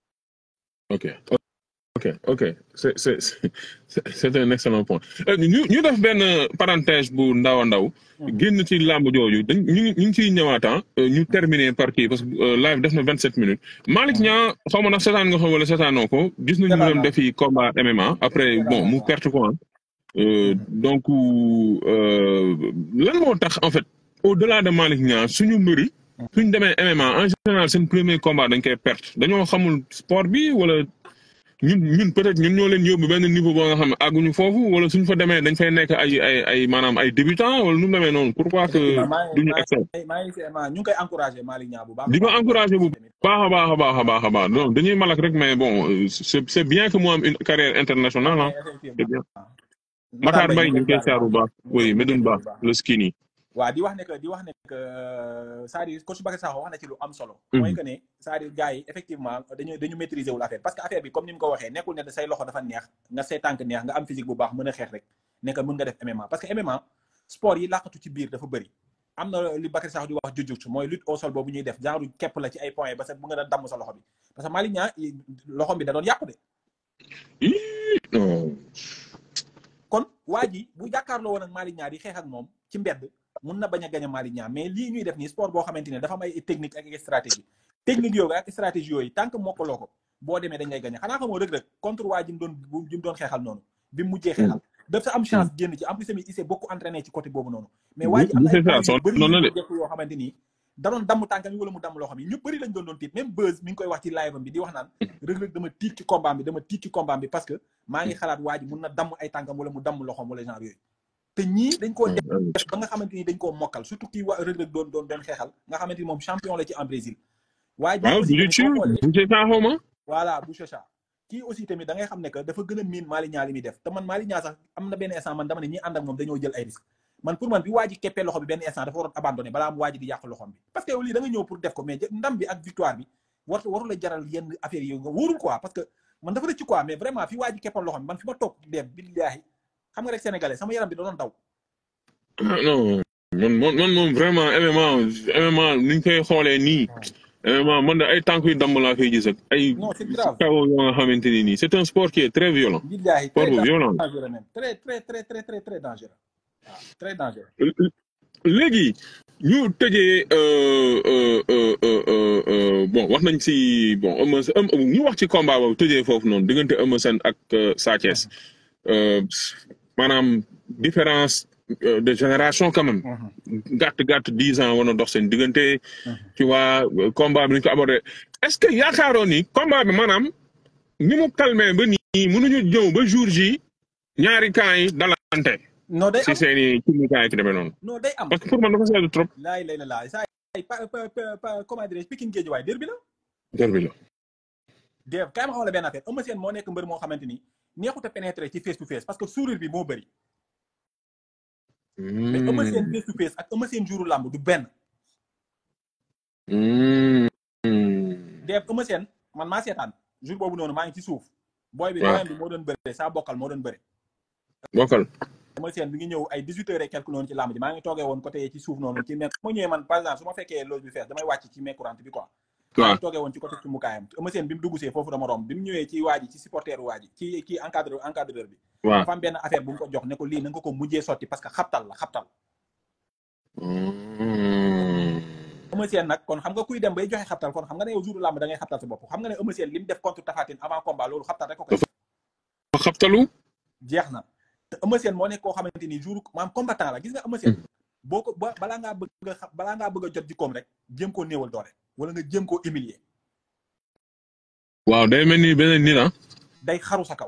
ok ok ok c'est c'est c'est c'est un excellent point Euh, ñu ñu def benn parenthèse bu ndaw a ndaw génn ci làmb jooju dañ ñu ngi ñu ngi ciy ñëwaat ah, euh, ñu terminer par kii parce que euh, live def na vingt sept minutes Malick Niang xaw ma nag seetaan nga xam wala seetaanoo ko gis nañu mu seetaan dem naa defi combat MMA après seetaan bon naa mu ko perte ko ah. Euh, donc euh, lan moo tax en fait au delà de Malick Niang suñu mbëri suñ demee MMA en général seen premier combat dañ koy perte dañoo xamul sport bi wala ñun ñun peut-être ñun ñoo leen yóbbu benn niveau boo nga xam ne àgguñu foofu wala suñ fa demee dañ fay nekk ay ay ay maanaam ay débutants wala nu mu demee noonu pourquoi que effectivement maa ngi duñu maa excel ngi maa ngi maa ñu ngi koy encouragé Malick Niang bu baax a di ko baax encouragé bu tamit baax a baax a baax a baax a baax donc dañuy malak rek mais bon euh, c'est c'est bien que mu am une carrière internationale ah mais c'est effectivement bien Matar Matar Mbaye Mbaye ñu ñu ngi ngi koy koy jaar bu saaru bu baax baax ñu ngi koy oui ñu ngi koy Medoune Ba bu baax le skinny waaw di wax ne que di wax ne que c'est-à-dire coach Bakary Sakho wax na ci lu am solo mooy que ne c'est-à-dire gars yi effectivement dañu dañu maîtriser wul affaire parce que affaire bi comme ni mu ko waxee nekkul ne da say loxo dafa neex nga say tànk neex nga am physique bu baax mën a xeex rek ne que mën nga def MMA parce que MMA sport yi làqatu ci biir dafa bëri am na li Bakary Sakho di wax jujutsu mooy lutte au sol boobu ñuy def genre képp la ci ay points ba sa bu nga a damm sa loxo bi parce que Malick Niang loxom bi da doon yàqu de Ih, non kon waa ji bu jàkkaarloo woon ak Malick Niang di xeex ak moom ci mbedd mun na bañ a gañ a Malick Niang mais lii ñuy def nii sport boo xamante ne dafa am ay technique ak ay stratégie technique yooyu ak stratégie yooyu tant que mokkaloo ko boo demee dañ lay gañ xanaa xamoo rek rek contre waa ji mu doon bu ji mu doon xeexal noonu bi mu mujjee xeexal dafa am chance génn ci en plus tamit il s'est beaucoup entraîné ci côté boobu noonu mais waa ji am na ay c'est ça points yu son bëri noonu la yu de jekk yoo xamante ni da doon damm tànkam yi wala mu damm loxo bi ñu bëri lañ doon doon tiit même Beuz mi ngi koy wax ci live am bi di wax naan Reug Reug dama tiit ci combat bi dama tiit ci combat bi parce que maa ngi xalaat waa ji mun na damm ay tànkam wala mu damm loxom wala genre yooyu te ñii dañ koo def ba nga xamante ni dañ koo mokkal surtout kii waa Reug Reug doon doon doon xeexal nga xamante ni moom champion la ci en Brésil waa ji waaw aussi du tamit ci boo xoolee du ci saaxoo ma voilà Bouchacha kii aussi tamit da ngay xam ne que dafa gën a miin Malick Niang li muy def te man Malick Niang sax am na benn instant man dama ne ñi ànd ak moom dañoo jël ay risque man pour man bi waa ji keppee loxo bi benn instant dafa waroon abandonné balaa mu waa ji di yàq loxom bi parce que yow lii da nga ñëw pour def ko mais ndam bi ak victoire bi war waru la jaral yenn affaires yi nga wóorul quoi parce que man dafa rëcc quoi mais vraiment fi waa ji keppal loxom bi man fi ma toog dem billaahi xam nga rek sénégalais sama yaram bi da doon daw non man man man moom vraiment MMA MMA ni ñu koy xoolee nii MMA man de ay tànk yu damm laa koy gis ak ay non c'est grave kaw yoo nga xamante ni nii c'est un sport qui est très violent billaahi sport très bu violent dangereux même très très très très très très dangereux waaw très dangereux léegi ñu tëjee euh, euh, euh, euh, euh, euh, bon wax nañ si bon Eumeu Sène Eumeu- ñu wax ci combat boobu tëjee foofu noonu diggante Eumeu Sène ak euh, Sa Thiès Euh, maanaam différence euh, de génération quand même gàtt gàtt dix ans war na dox seen diggante tu vois euh, combat bi ni ñu ko abordé est-ce que yaakaaroon ni combat bi maanaam ni mu calmé ba nii mënuñu ñëw ba jour ji ñaari camps yi dalante non day si am seen i cumbukaay ki demee noonu non day am parce que pour man dafa seetlu trop laay lay la laay saa yi pa pa pa pa comment dirais-je Pikine Guédiawaye derby la derby la Dev kaay ma xamal la benn affaire Eumeu Sène moo nekk mbër moo xamante ni neexut a pénétrer ci face to face parce que sourire bi moo bëri mais Eumeu Sène face to face ak Eumeu Sène jouru làmb du benn Hmm. Dev Eumeu Sène man maa seetaan jour boobu noonu maa ngi ci suuf booy bi waaw. doyen bi moo doon bëre saa bokkal moo doon bëre bokkal Eumeu Sène mi ngi ñëw ay 18 heures et quelque noonu ci làmb ji maa ngi toogee woon côté ci suuf noonu ci mec ma ñëwee man par exemple su ma fekkee loge bi fees damay wàcc ci mec courante bi quoi maa waaw ngi toogee woon ci côté ci mukaayam Eumeu Sène bi mu dugg see foofu dama romb bi mu ñëwee ci waa ji ci supporter waa ji ci ci encadre encadreur bi waaw dafa am benn affaire bu mu ko jox ne ko lii na nga ko mujjee sotti parce que xabtal la xabtal Hmm. Eumeu Sène nag kon xam nga kuy dem bay joxe xabtal kon xam nga ne yow jouru làmb da ngay xabtal sa bopp xam nga ne Eumeu Sène li mu def contre Tapha Tine avant combat loolu xabtal rek ko koy fa xabtalu jeex na te Eumeu Sène moo nekk koo xamante ni jour maam combattant la gis nga Eumeu Sène boo ko ba balaa ngaa bëgg a xa- balaa ngaa bëgg a jot jikkoom rek jéem koo néewal doole wala nga jéem koo humilier waaw day mel ni beneen nit ah day xaru sa kaw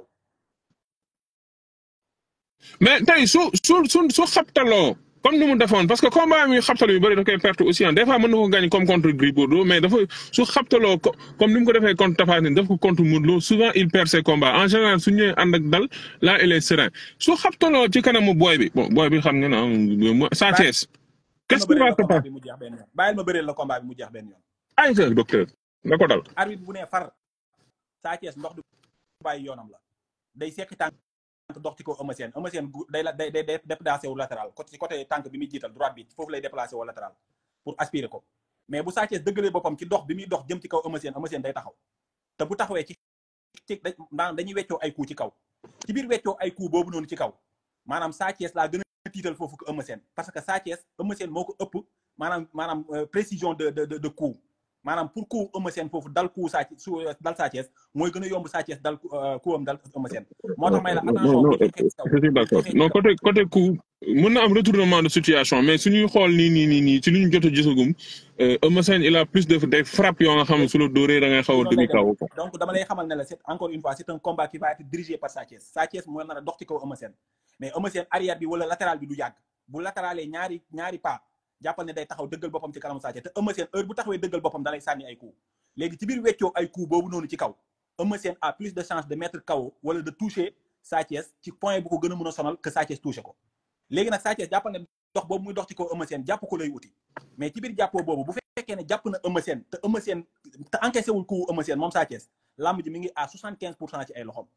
mais tey su su su su xabtaloo comme ni mu defoon parce que combat mi xabtal yu bëri da koy perte aussi ah des fois mën na ko gagner comme contre Gris Bordeaux mais dafa su xabtaloo co- comme ni mu ko defee contre Tapha Tine def ko contre Modou Lo souvent il perd ses combats en général su ñëwee ànd ak dal là il est serein su xabtaloo ci kanamu boy bi bon boy bi xam nga na Sa Thiès qu'est-ce qui va se combat passer bi mu jeex benn yoon bàyyil ma bëreel la combat bi mu jeex benn yoon ay sa docteur nga ko dal arbitre bu ne far Sa Thiès ndox du bàyyi yoonam la day sekki tànk dox ci kaw Eumeu Sène Eumeu Sène gu- day la day day day déplacé wu latéral côté ci côté tànk bi muy jiital droite bi foofu lay déplacé wu latéral pour aspirer ko mais bu Sa Thiès dëggalee boppam ci dox bi muy dox jëm ci kaw Eumeu Sène Eumeu Sène day taxaw te bu taxawee ci ci da- maanaam dañuy weccoo ay coup ci kaw ci biir weccoo ay coup boobu noonu ci kaw maanaam Sa Thiès laa gën a tiital foofu ko Eumeu Sène parce que Sa Thiès Eumeu Sène moo ko ëpp maanaam maanaam euh, précision de de de de coup maanaam pour coup Eumeu Sène foofu dal coup Sa Thiès su dal Sa Thiès mooy gën a yomb Sa Thiès dal euh, coup am dal Eumeu Sène moo tax may la non attention non bu joxee ci kaw je suis d'accord joxee ci non kaw. côté côté coup mën na am retournement de situation mais suñuy xool nii nii nii nii ci li ñu jot a gisagum euh, Eumeu Sène il a plus de des frappes yoo nga xam ne su la dóoree da ngay xaw a noonu lay dugg kaw demee quoi. donc dama lay xamal ne la c'est encore une fois c'est un combat qui va être dirigé par Sa Thiès Sa Thiès mooy nar a dox ci kaw Eumeu Sène mais Eumeu Sène arrière bi wala latéral bi du yàgg bu latéralee ñaari ñaari pas jàppal ne day taxaw dëggal boppam ci kanamu Sa Thiès te Eumeu Sène heure bu taxawee dëggal boppam da lay sànni ay coups léegi ci biir weccoo ay coups boobu noonu ci kaw Eumeu Sène a plus de chance de mettre KO wala de toucher Sa Thiès ci point bu ko gën a mën a sonal que Sa Thiès touché ko léegi nag Sa Thiès jàppal ne dox boobu muy dox ci kaw Eumeu Sène jàpp ko lay uti mais ci biir jàppoo boobu bu fekkee ne jàpp na Eumeu Sène te Eumeu Sène te encaissé wul coup Eumeu Sène moom Sa Thiès lamb ji mi ngi à 75 pour cent ci ay loxom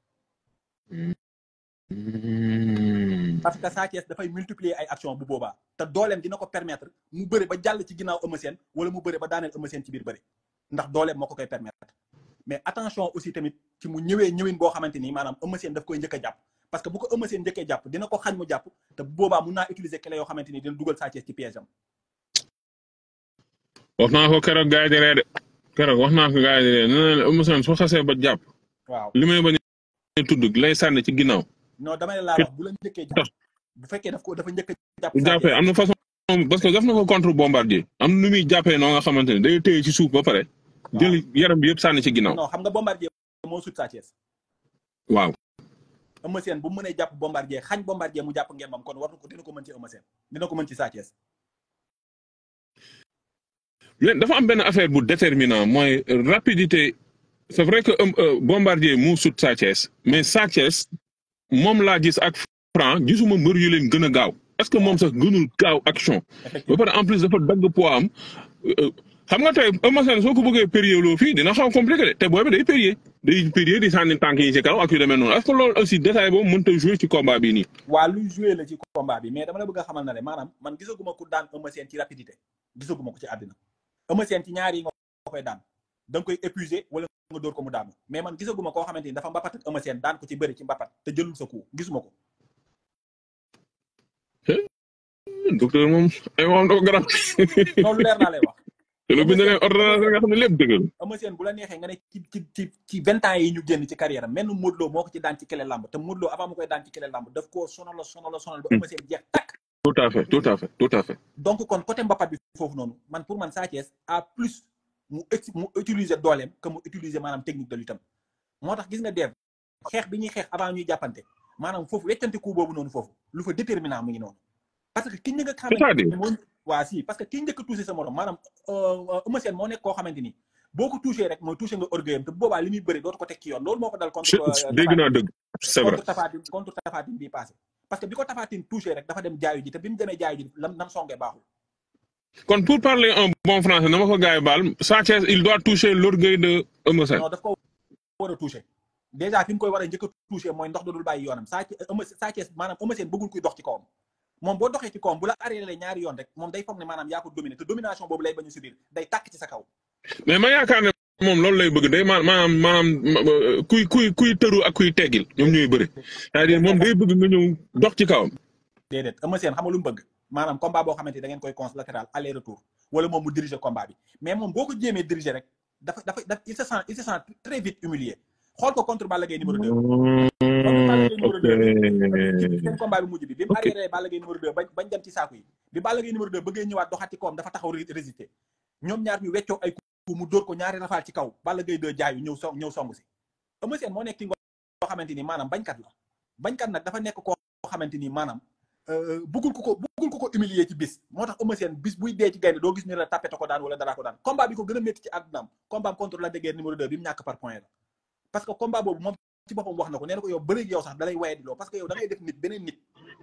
Hmm. parce que Sa Thiès dafay multiplier ay action bu boobaa te dooleem dina ko permettre mu bëre ba jàll ci ginnaaw Eumeu Sène wala mu bëre ba daaneel Eumeu Sène ci biir bëre ndax dooleem moo ko koy permettre mais attention aussi tamit ci mu ñëwee ñëwin boo xamante ni maanaam Eumeu Sène daf koy njëkk a jàpp parce que bu ko Eumeu Sène njëkkee jàpp dina ko xañ mu jàpp te bu boobaa mun naa utiliser clé yoo xamante ni dina dugal Sa Thiès ci piège am wax naa ko keroog gars yi di ree de keroog wax naa ko gars yi di ree nee na leen Eumeu Sène su xasee ba jàpp waaw li may bañ a tudd lay sànni ci ginnaaw non dama ne laa wax bu la njëkkee jàpp bu fekkee daf ko dafa njëkk a jàpp bu Sa jàppee Thiès am na façon parce que def na ko contre bombardier am na nu muy jàppee noo nga xamante ne day téye ci suuf ba pare jël yaram bi yëpp sànni ci ginnaaw non xam nga bombardier moo sut Sa Thiès waaw Eumeu Sène bu mu mënee jàpp bombardier xañ bombardier mu jàpp ngembam kon war na ko dina ko mën ci Eumeu Sène dina ko mën ci Sa Thiès mais dafa am benn affaire bu déterminant mooy rapidité c'est vrai que euh, euh, bombardier moo sut Sa Thiès mais Sa Thiès moom laa gis ak Franc gisuma mbër yu leen gën a gaaw est-ce que moom sax gënul gaaw action ba effectivement pare en plus dafa dagg poids am euh, xam nga tey Eumeu Sène soo ko bëggee périer loo fii dina xaw compliqué de te booy bi day périer day périer di sànni tànk yi ci kaw ak yu demee noonu est-ce que loolu aussi détail boobu mënut a jouer ci combat bii nii. waa luy joué la ci combat bi mais dama la bëgg a xamal na le maanaam man gisaguma ku daan Eumeu Sène ci rapidité gisaguma ko ci àddina Eumeu Sène ci ñaar yi nga koy daan da nga koy épuisé wala nga dóor ko mu daanu mais man gisaguma koo xamante ni dafa mbapat ak Eumeu Sène daan ko ci bëri ci mbapat te jëlul sa coup gisuma ko docteur moom ay moom dafa garab loolu leer naa lay wax te lu bind leen ordonnance nga xam ne lépp dëgg la Eumeu Sène bu la neexee nga ne ci ci ci ci vingt ans yi ñu génn ci carrière am menn Modou Lo moo ko ci daan ci kele lamb te Modou Lo avant mu koy daan ci kele lamb daf koo sonal sonal sonal ba Eumeu Sène jeex takk tout à fait tout à fait tout à fait donc kon côté mbapat bi foofu noonu man pour man Sa Thiès à plus mu ex mu utiliser dooleem que mu utiliser maanaam technique de lutte am moo tax gis nga dev xeex bi ñuy xeex avant ñuy jàppante maanaam foofu weccante coup boobu noonu foofu lu fa déterminant mu ngi noonu parce que ki njëkk a xamante C'est-à-dire ni moo waa si parce que ki njëkk a touché sa morom maanaam Eumeu Sène moo nekk koo xamante ni boo ko touché rek mooy touché nga orgueilam te bu boobaa li muy bëri dootu ko teg ci yoon loolu moo ko dal contre euh, dégg naa dëgg c'est vrai contre Tafatine contre Tafatine bii passé parce que bi ko Tafatine touché rek dafa dem jaayu ji te bi mu demee jaayu ji lam nam songee baaxul kon pour parler un bon français na ma ko gars yi baal Sa Thiès il doit toucher l'orgueil de Eumeu Sène non daf ko war a touché déjà fi mu koy war a njëkk a touché mooy ndox dodul bàyyi yoonam Sa Thiès Eumeu Sa Thiès maanaam Eumeu Sène bëggul kuy dox ci kawam moom boo doxee ci kawam bu la arrêté ñaari yoon rek moom day foog ne maanaam yaa ko dominé te domination boobu lay bañ a subir day tàkk ci sa kaw mais ma yaakaar ne moom loolu lay bëgg day ma maanaam maanaam kuy kuy kuy tëru ak kuy teggil ñoom ñooy bëri c'est-à-dire moom day bëgg nga ñëw dox ci kawam déedéet Eumeu Sène xam nga lu mu bëgg maanaam combat boo xamante ni da ngeen koy cons latéral aller retour wala moom mu diriger combat bi mais moom boo ko jéemee diriger rek dafa dafa daf il se sent il se sent très vite humilié xool ko contre Balla Gaye numéro 2 ok seen combat bi mujj bi bi mu arrière Balla Gaye numéro 2 bañ bañ dem ci saaku yi bi Balla Gaye numéro 2 bëggee ñëwaat doxaat ci kawam dafa taxaw résister ñoom ñaar ñu weccoo ay coup mu dóor ko ñaari rafaal ci kaw Balla Gaye 2 jaayu ñëw song ñëw song si Eumeu Sène moo nekk ki nga xamante ni maanaam bañkat la bañkat nag dafa nekk koo xamante ni maanaam bëggul ko ko bëggul ko ko humilier ci bis moo tax Eumeu Sène bis buy dee ci gaynde doo gis ni la tapete ko daan wala dara ko daan combat bi ko gën a métti ci àddunaam combat am contre Lac de Guiers numéro 2 bi mu ñàkk par point la parce que combat boobu moom ci boppam wax na ko nee na ko yow bëreeg yow sax dalay waye di loo parce que yow da ngay def nit beneen nit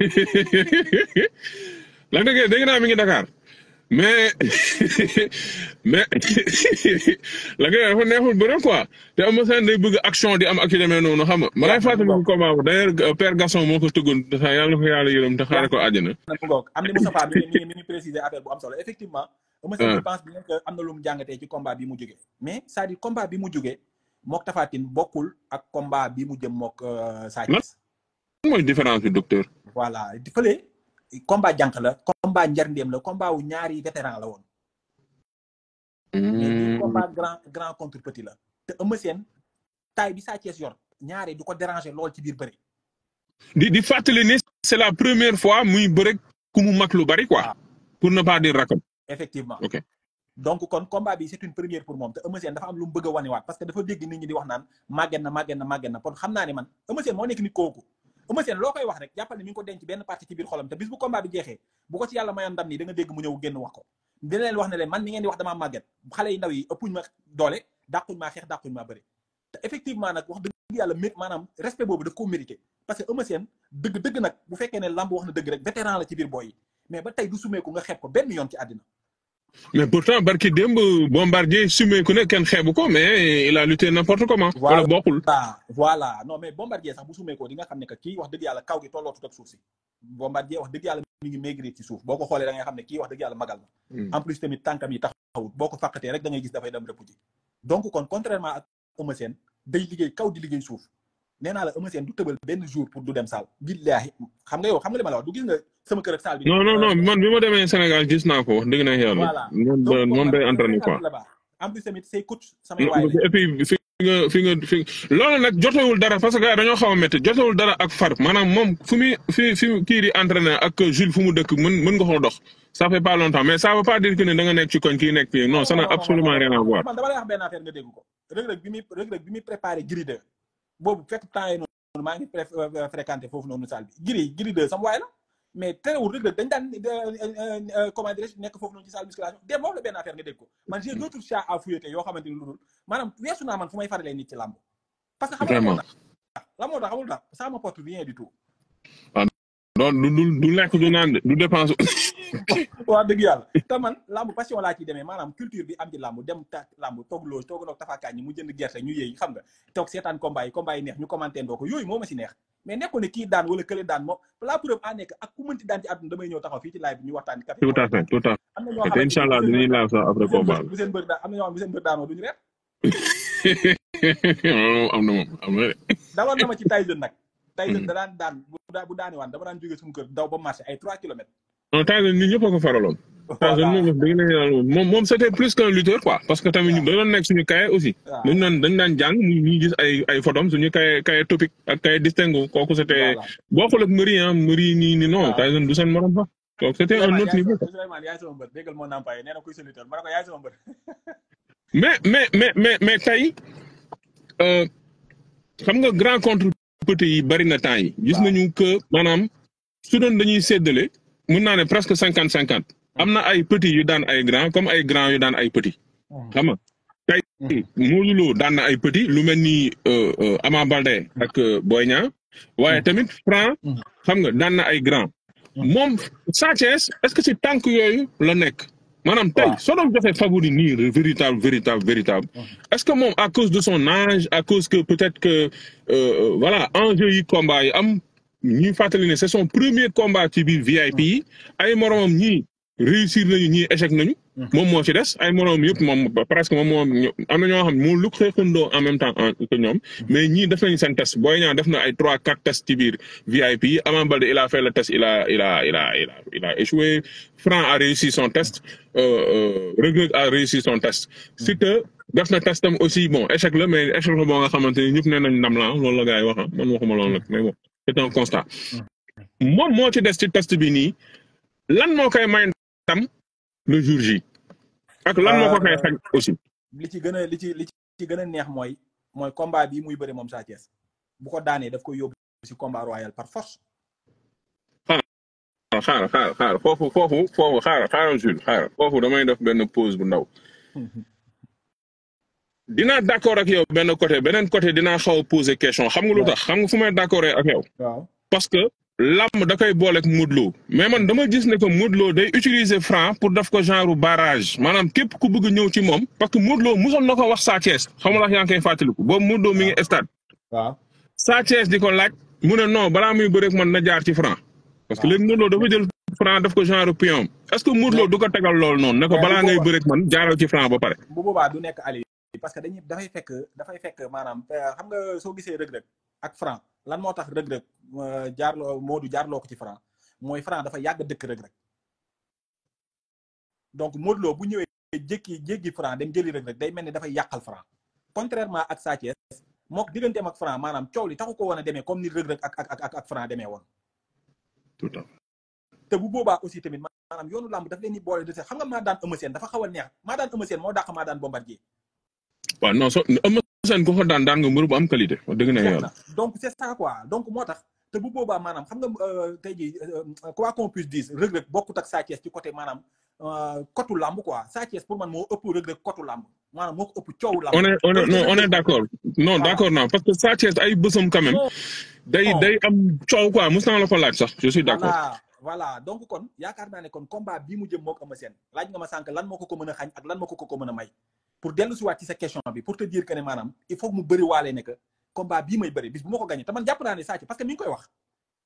Lac de Guiers dégg naa mi ngi Dakar mais mais Lac de Guiers dafa neexul bëre quoi te Eumeu Sène day bëgg action di am ak yu demee noonu xam nga ma lay fàttali ko combat bu d'ailleurs Père Gaston moo ko tëggoon te yàlla na ko yàlla yërëm te xaare ko àjjana na mu ngoog am ni Moustapha mi ngi mi ngi préciser affaire bu am solo effectivement Eumeu Sène je pense bien que am na lu mu jàngatee ci combat bi mu jógee mais c'est-à-dire combat bi mu jógee mook Tapha Tine bokkul ak combat bi mu jëm mook Sa Thiès mooy différence bi docteur voilà di fële combat jànq la combat njarndéem la combat wu ñaari vétéran la woon mais bii combat grand grand contre petit la te Eumeu Sène taille bi Sa Thiès yor ñaari du ko déranger lool ci biir bëri di di fàttali ni c'est la première fois muy bëre ku mu mag lu bari quoi pour ne pas dire rakam effectivement ok donc kon combat bi c'est une première pour moom te Eumeu Sène dafa am lu mu bëgg a wanewaat parce que dafa dégg nit ñi di wax naan màgget na màgget na màgget na kon xam naa ne man Eumeu Sène moo nekk nit kooku Eumeu Sène loo koy wax rek jàppal ne mi ngi ko denc benn partie ci biir xolam te bis bu combat bi jeexee bu ko ci yàlla mayoon ndam nii da nga dégg mu ñëw génn wax ko dina leen wax ne leen man mi ngeen di wax damaa màgget xale yi ndaw yi ëppuñ ma doole dàquñ maa xeex dàquñ maa bëri te effectivement nag wax dëgg yàlla mé maanaam respect boobu daf koo mérité parce que Eumeu Sène dëgg dëgg nag bu fekkee ne lamb wax na dëgg rek vétéran la ci biir boy yi mais ba tey du sumeeku nga xeeb ko benn yoon ci àddina mais pourtant barki démb bombardier sumé ku ne kenn xeebu ko mais il a lutté n'importe comment. wala bokkul. voilà voilà non mais bombardier sax bu sumee ko di nga xam ne que kii wax dëgg yàlla kaw gi tollootut ak suuf si bombardier wax dëgg yàlla mi ngi maigrir ci suuf boo ko xoolee da ngay xam ne kii wax dëgg yàlla magal na en plus tamit tànkam yi taxawut boo ko fàqatee rek da ngay gis dafay dem rëpp ji donc kon contrairement ak Eumeu Sène day liggéey kaw di liggéey suuf nee naa la Eumeu Sène du tëbal benn jour pour du dem saal billaahi xam nga yow xam nga li ma la wax du gis nga sama kër ak saal bi non non non man bi ma demee Sénégal gis naa ko wax dëgg na yàlla. voilà moom moom day entraîné quoi. en plus tamit say coach samay waay et puis fi nga fi nga fi loolu nag jotewul dara parce que gars dañoo xaw a métti jotewul dara ak far maanaam moom fu muy fi fi kii di entraîné ak Jules fu mu dëkk mën mën nga koo dox ça fait pas longtemps mais ça veut pas dire que ne da nga nekk ci koñ kii nekk fii non ça n'a absolument rien à voir. man dama lay wax benn affaire nga dégg ko Reug Reug bi muy Reug Reug bi muy préparé Gris 2 boobu fekk temps yi noonu maa ngi fréquenté foofu noonu salle bi Gris Gris 2 sama waay la mais terewul Reug Reug dañ daan comment dirais nekk foofu noonu ci salle musculation dem moom la benn affaire nga dégg ko man j'ai d'autres chats à fouetter yoo xamante ni lu dul maanaam weesu naa man fu may faralee nit ci làmb parce que xam nga la moo tax xamul tax ça m'apporte rien du tout non du du du lekk du naan du dépense. waaw dëgg yàlla te man làmb passion laa ciy demee maanaam culture bi am ci làmb dem ta làmb toog loolu toog noog tafaakaan ñi mu jënd gerte ñu yëy xam nga toog seetaan combat yi combat yi neex ñu commenté ndoo ko yooyu moo ma si neex mais nekkul ne kii daan wala kële daan moom la preuve en nekk ak ku mënti daan ci àdduna damay ñëw taxaw fii ci live bi ñu waxtaan café tout à fait tout à fait am na ñoo te incha allah dinañ laal sax après combat bu seen bëri daan am na ñoo xam bu seen bëri daanoo duñu reer am na moom am na de. dawal na ma ci Tyson nag Tyson da daan daan bu daani waan dama daan jógee suñu kër daw ba marché ay 3 kilomètres non Tyson nit ñëpp a ko faraloon. Tyson moom wax dëgg la yàlla moom moom c'était plus qu'un lutteur quoi parce que tamit ñu da doon nekk suñu cahier aussi. waaw dañu daan dañu daan jàng ñu ñu gis ay ay photos suñu cahier cahier topic ak cahier distingo kooku c'était voilà bokkul ak Mbëri ah Mbëri nii nii non waaw. Tyson du seen morom sax donc c'était un Souleymane autre yaay niveau. sama Souleymane yaay sama mbër déggal moo nampaye nee na kuy soluteur ma ne ko yaay sama mbër mais mais mais mais mais tey euh, xam nga grand contre petit yi bari na temps yi gis waaw nañu que maanaam su doon dañuy séddale mun naa ne presque cinquante cinquante am na ay petits yu daan ay grand comme ay grand yu daan ay petit xam nga tey Modou Lo daan na ay petit lu mel ni euh, euh, Ama Baldé ak euh, Boy Niang waaye tamit Franc Mhm. xam nga daan na ay grand Mhm. moom Sa Thiès est-ce que ci tànk yooyu la nekk maanaam tey waaw soo doon joxe favori nii véritable véritable véritable est-ce que moom à cause de son âge à cause que peut-être que euh, euh, voilà enjeu yi combat yi am ñuy fàttali ne c'est son premier combat ci biir VIP yi ay moromam ñii réussir nañu ñii échec nañu moom moo ci des ay moromam yëpp moom presque moom moo am na ñoo xam ne moo lu xeexandoo en même temps en- que ñoom mais ñii def nañu seen test Boy Niang def na ay trois quatre tests ci biir VIP yi Ama Baldé il a fait le test il a il a il a il a il a échoué Franc a réussi son test euh, euh, Reug Reug a réussi son test Siteu def na testam aussi bon échec la mais échec la boo nga xamante ni ñëpp nee nañ ndam la loolu la gars yi wax ah man waxuma loolu nag mais bon c'est un constat moom moo ci des ci test bi nii lan moo koy may ndam le jour J ak lan moo ko koy xañ aussi li ci gën a li ci li ci gën a neex mooy mooy combat bi muy bëre moom Sa Thiès bu ko daanee daf koy yóbbu ci combat royal par force xaaral xaaral xaaral foofu foofu foofu xaaral xaaral Jules xaaral foofu damay def benn pause bu ndaw dinaa d'accord ak yow benn côté beneen côté dinaa xaw a poser question xam nga lu tax xam nga fu may d'accord ak yow waaw parce que làmb da koy boole ak Modou Lo mais man dama gis ne que Modou Lo day utiliser Franc pour def ko genre barrage maanaam képp ku bëgg ñëw ci moom parce que Modou Lo musoon na ko wax Sa Thiès xam nga yaa ngi koy fàttaliku boobu Modou Lo mi ngi stade waaw Sa Thiès di ko laaj mu ne non balaa muy bëreeg man na jaar ci Franc parce que léegi Modou Lo dafa jël Franc def ko genre pion est-ce que Modou Lo du ko tegal loolu noonu ne ko mais balaa bu ngay boobaa- bëreeg man jaaral ci Franc ba pare. bu boobaa du nekk ali parce que dañuy dafay fekk dafay fekk maanaam euh, xam nga soo gisee rëg-rëg ak franc lan moo tax rëg-rëg euh, jaarloo Modou jaarloo ko ci franc mooy franc dafa yàgg dëkk rëg-rëg donc Modou Lo bu ñëwee jékki jéggi franc dem jëli rëg-rëg day mel ni dafay yàqal franc contrairement ak Sa Thiès mook digganteem ak franc maanaam coow li taxu ko woon a demee comme ni rëg-rëg ak ak ak ak franc demee woon tout à fait. te bu boobaa aussi tamit maanaam yoonu làmb daf leen ni boole de xam nga maa daan Eumeu Sène dafa xaw a neex maa daan Eumeu Sène moo dàq maa daan Bombardier waaw non so Eumeu Sène ku ko daan daan nga mbër bu am qualité wax dëgg na jeex yàlla. na donc c'est ça quoi donc moo tax te bu boobaa maanaam xam nga euh, tey jii euh, quoi qu'on puisse dire Reug Reug bokkut ak Sa Thiès ci côté maanaam euh, kotu làmb quoi Sa Thiès pour man moo ëpp Reug Reug kotu làmb maanaam moo ko ëpp coowu làmb on est on est non on est d'accord non Voilà. d'accord non parce que Sa Thiès ay bësam quand même Non. day Non. day am coow quoi mos naa la ko laaj sax je suis d'accord. voilà voilà donc kon yaakaar naa ne kon combat bii mu jëm moo ko Eumeu Sène laaj nga ma sànq lan moo ko ko mën a xañ ak lan moo ko ko ko mën a may pour dellu si waat ci sa question bi pour te dire que ne maanaam il faut que mu bëri waale ne que combat bii may bëri bis bu ma ko gagné te man jàpp naa ne Sa Thiès parce que mi ngi koy wax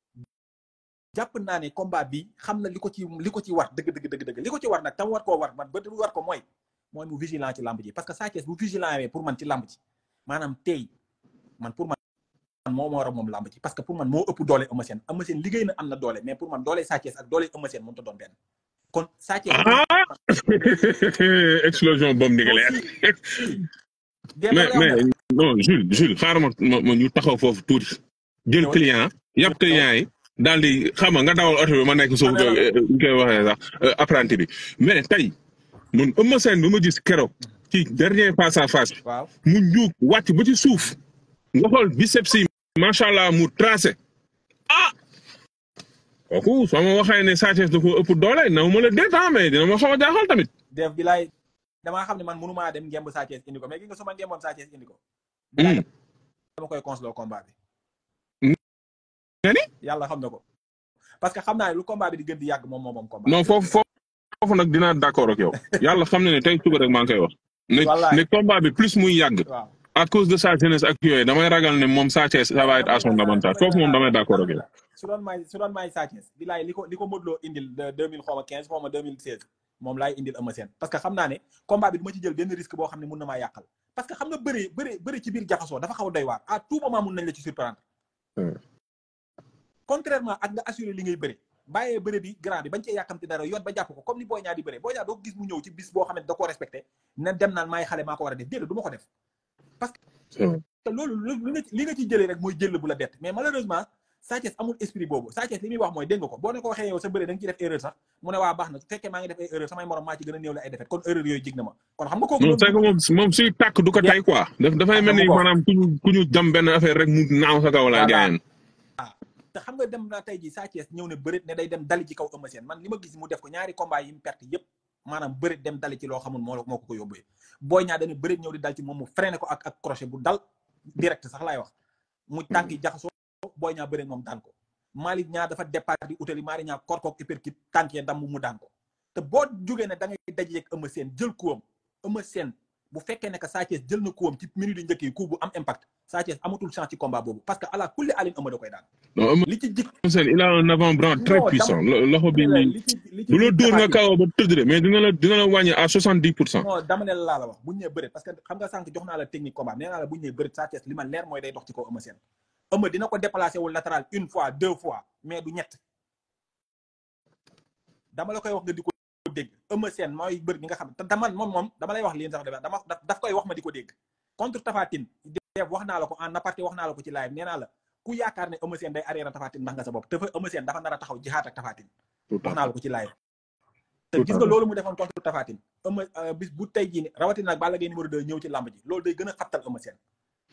jàpp naa ne combat bi xam na li ko ci li ko ci war dëgg dëgg dëgg dëgg li ko ci war nag tam war koo war man ba war ko mooy mooy mu vigilant ci lamb ji parce que Sa Thiès bu vigilant wee pour man ci lamb ji maanaam tey man pour man moo moo war a moom lamb ji parce que pour man moo ëpp doole Eumeu Sène Eumeu Sène liggéey na am na doole mais pour man doole Sa Thiès ak doole Eumeu Sène mënut a doon benn kon Sa Thiès ah explosion bombe nucléaire. mais mais non Jules Jules xaaral ma ma ma ñu taxaw foofu tuuti jël Ñëwal. client yàpp client yi daal di xam nga nga dawal oto bi ma nekk suuf Ah, ñu koy waxee sax euh, apprenti bi mais tey man Eumeu Sène bi ma gis keroog ci dernier face à face bi waaw mu njuug wàcc ba ci suuf nga xool biceps yi macha allah mu tracé ah kooku soo ma waxee ne Sa Thiès da ko ëpp doole na ma la déet ah mais dina ma xaw a jaaxal tamit. def bi laay damaa xam ne man mënumaa dem ngemb Sa Thiès indi ko mais gi nga su ma ngemboon Sa Thiès indi ko Hmm. dama koy conseloo combat bi nga ni yàlla xam na ko parce que xam naa ne lu combat bi di gën di yàgg moom moom moom combat non foofu foofu foofu nag dinaa d'accord ak yow yàlla xam na ne tey suba rek maa ngi koy wax. ne Wallaay. ne combat bi plus muy yàgg waaw à cause de sa jeunesse ak yooyu damay ragal ne moom Sa Thiès ça va être à son avantage foofu moom damay d'accord ak yow. su doon may su doon may Sa Thiès bi laay li ko li ko Modou Lo indil de 2000 xaw ma 15 xaw ma 2016 moom laay indil Eumeu Sène parce que xam naa ne combat bi du ma ci jël benn risque boo xam ne mun na maa yàqal parce que xam nga bëri bëri bëri ci biir jaxasoo dafa xaw a doy waar à tout moment mun nañ la ci surprendre Hmm. contrairement ak nga assurer li ngay bëri bàyyee bëre bi grand bi bañ cee yàkkamti dara yoon ba jàpp ko comme ni Boy Niang di bëre Boy Niang doo ko gis mu ñëw ci bis boo xam ne da koo respecté ne dem naan maay xale maa ko war a def déedéet du ma ko def parce que te loolu li nga li nga ci jëlee rek mooy jël bu la bett mais malheureusement Sa Thiès amul esprit boobu Sa Thiès li muy wax mooy dégg nga ko boo ne ko waxee yow sa bëre da nga ciy def erreur sax mu ne waa baax na su fekkee maa ngi def ay erreur samay morom maa ci gën a néew la ay defet kon erreur yooyu jig na ma kon xam nga kooku non c'est que moom moom suy tàkk du ko tay quoi daf dafay mel ni maanaam ku ñu ku ñu jam benn affaire rek mu naaw sa kaw la gaayeen te xam nga dem na tey ji Sa Thiès ñëw ne bërit ne day dem dali ci kaw Eumeu Sène man li ma gis mu def ko ñaari combat yi mu perte yépp maanaam bërit dem dali ci loo xamul moo moo ko ko yóbbee Boy Niang dana bërit ñëw di dal ci moom mu freiné ko ak ak crochet bu dal direct sax laay wax mu tànk yi jaxasoo Boy Niang bërit moom daan ko Malick Niang dafa départ di utali Malick Niang korkook uppercut tànk ya damm mu daan ko te boo jógee ne da ngay dajeeg Eumeu Sène jël kuwam Eumeu Sène bu fekkee ne que Sa Thiès jël na kuwam ci minute yu njëkk yi coup bu am impact Sa Thiès amatul chance ci combat boobu parce que ala kulli alin Eumeu da koy daan non Eumeu li ci jik Sène il a un avant-bras très Non, puissant dama- lo- loxo bi li ci li ci du la jik dóor nga Tapha Tine. kawoo ba tëdd de mais dina la dina la wàññi à soixante dix pour cent non dama ne la laa la wax bu ñu nee bëreet parce que xam nga sànq jox naa la technique combat nee naa la bu ñu nee bëreet Sa Thiès li ma leer mooy day dox ci kaw Eumeu Sène Eumeu dina ko déplacé wul latéral une fois deux fois mais du ñett dama la koy wax nga di ko dégg Eumeu Sène mooy bër bi nga xam te man moom moom dama lay wax lii sax dama daf daf koy wax ma di ko dégg contre Tapha Tine def wax naa la ko en aparté wax naa la ko ci live nee naa la ku yaakaar ne Eumeu Sène day arrière Tapha Tine ndax nga sa bopp te fa Eumeu Sène dafa nar a taxaw jihaat ak Tapha Tine wax naa la ko ci live te Tout gis à nga fait. loolu mu defoon contre Tapha Tine Eumeu euh, bis bu tey jii ni rawatina nag Balla Gaye numéro 2 ñëw ci làmb ji loolu day gën a xattal Eumeu Sène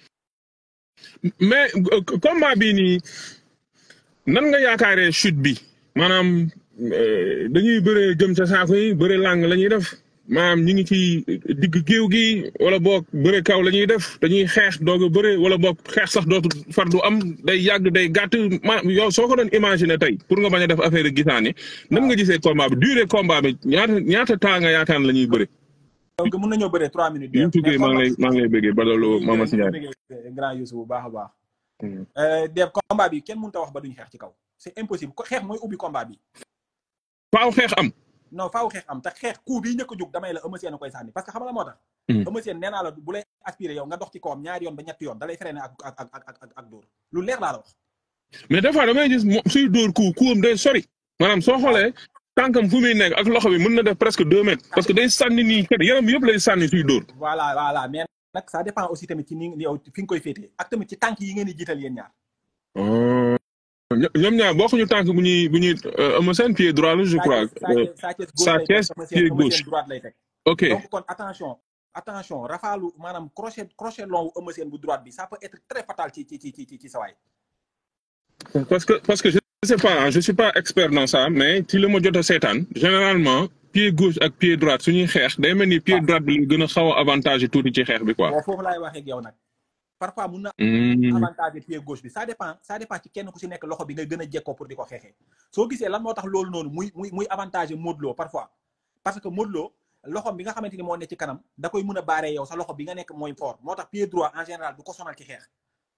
mais euh, combat bii nii nan nga yaakaaree chute bi maanaam euh, dañuy bëree jëm sa saako yi bëre làng la ñuy def maanaam ñi ngi ci digg géew gi wala boog bëre kaw la ñuy def dañuy xeex doog a bëre wala boog xeex sax dootu far du am day yàgg day gàtt ma yow soo ko doon imaginer tey pour nga bañ a def affaire gisaane nan nga gisee combat bi durée combat bi ñaata ñaata temps nga yaakaar la ñuy bëre. donc mën nañoo bëree 3 minutes yi ñu tuddee maa ngi lay maa ngi lay bëggee Badaloo Mama si Ndiaye. grand Youssou bu baax a baax Mm. Def combat bi kenn mënut a wax ba duñ xeex ci kaw c'est impossible ko xeex mooy ubbi combat bi faaw xeex am. non faaw xeex am te xeex coup bi ñëkk a jóg damay la Eumeu Sène a koy sànni parce que xam nga la moo tax Mm. Eumeu Sène nee naa la bu lay aspiré yow nga dox ci kawam ñaari yoon ba ñetti yoon da lay freiné ak ak ak ak ak ak dóor lu leer laa la wax mais des fois damay gis mo suy dóor ku kuwam day sori maanaam soo xoolee tànkam fu muy nekk ak loxo bi mën na def presque deux mètres parce que day sànni nii kat yaram yëpp lay sànni suy dóor. voilà voilà mais nag ça dépend aussi tamit ci ni yow fi nga koy féetee ak tamit ci tànk yi ngeen di jiital yéen ñaar ño- ñoom ñaar bokkuñu tànk bu ñuy bu ñuy Eumeu Sène pied droit la je crois. Euh, Sa Thiès Sa Thiès, pied gauche. droite lay teg ok donc kon attention attention rafaalu maanaam crochet crochet long wu Eumeu Sène bu droite bi ça peut être très fatal ci ci ci ci ci ci sa waay parce que parce que je sais pas hein, je suis pas expert dans ça mais ci li ma jot a seetaan généralement pied gauche ak pied droite suñuy xeex day mel ni pied droite bi la gën a xaw a avantage tuuti ci xeex bi quoi. bon foofu laay waxee ak yow nag parfois mun na Hmm. avantage pied gauche bi ça dépend ça dépend ci kenn ku si nekk loxo bi nga gën a jekkoo pour di ko xeexee soo gisee lan moo tax loolu noonu muy muy muy avantage Modou Lo parfois parce que Modou Lo loxom bi nga xamante ni moo nekk ci kanam da koy mën a baaree yow sa loxo bi nga nekk mooy fort moo tax pied droit en général du ko sonal ci xeex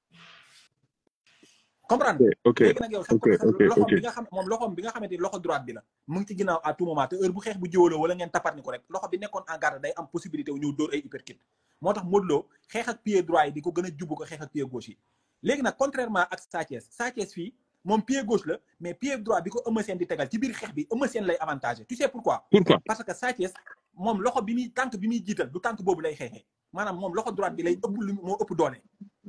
comprendre ok léegi nag yow sa ok, sa ok, loxom ok. bi nga xam moom loxom bi nga xamante ni loxo droite bi la mu ngi ci ginnaaw à tout moment te heure bu xeex bu jiwaloo wala ngeen tappat ni ko rek loxo bi nekkoon en garde day am possibilité wu ñëw dóor ay uppercut moo tax Modou Lo xeex ak pied droit yi di ko gën a jubbu ko xeex ak pied gauche yi léegi nag contrairement ak Sa Thiès Sa Thiès fii moom pied gauche la mais pied droit bi ko Eumeu Sène di tegal ci biir xeex bi Eumeu Sène lay avantage tu sais pourquoi pourquoi. parce que Sa Thiès moom loxo bi muy tànk bi muy jiital du tànk boobu lay xeexee maanaam moom loxo droite bi lay ëpp lu moo ëpp doole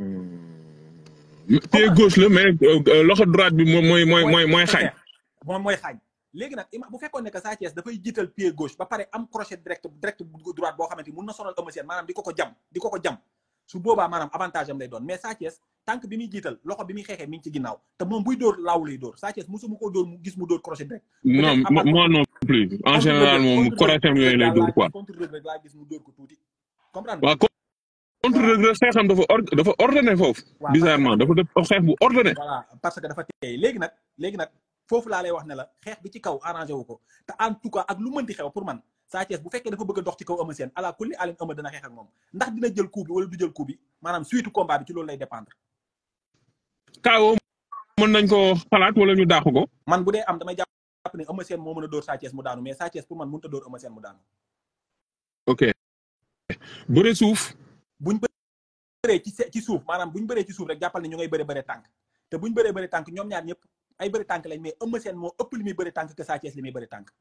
pied gauche la mais euh, euh, loxo droite bi moom mooy mooy mooy mooy xañ. moom mooy xaañ léegi nag ima bu fekkoon ne que Sa Thiès dafay jiital pied gauche ba pare am crochet direct direct bu droite boo xamante ni mun na sonal Eumeu Sène maanaam di ko ko jam di ko ko jam su boobaa maanaam avantage am lay doon mais Sa Thiès tànk bi muy jiital loxo bi muy xeexee mi ngi ci ginnaaw te moom buy dóor laaw lay dóor Sa Thiès mosuma koo dóor mu gis mu dóor crochet direct non Peut-être à part- moi non plus en général moom correctem yooyu lay dóor quoi. contre Reug Reug laa gis mu dóor ko tuuti comprendre waaw contre Reug Reug xeexam dafa or dafa ordonné foofu. Waaw, bizarrement dafa def xeex bu ordonné. voilà parce que dafa teey léegi nag léegi nag foofu laa lay wax ne la xeex bi ci kaw arrangé wu ko te en tout cas ak lu mënti xew pour man Sa Thiès bu fekkee dafa bëgg a dox ci kaw Eumeu Sène ala kulli alin Eumeu dana xeex ak moom ndax dina jël coup bi wala du jël coup bi maanaam suite combat bi ci loolu lay dépendre kaawoo mën nañ ko xalaat wala ñu dàq ko. man bu dee am damay jàpp ne Eumeu Sène moo mën a dóor Sa Thiès mu daanu mais Sa Thiès pour man mënut a dóor Eumeu Sène mu daanu ok bëre suuf. buñ bëree ci se- ci suuf maanaam buñ bëree ci suuf rek jàppal ne ñu ngay bëre bëre tànk te buñ bëree bëre tànk ñoom ñaar ñëpp ay bëri tànk lañ mais Eumeu Sène moo ëpp li muy bëri tànk que Sa Thiès li muy bëri tànk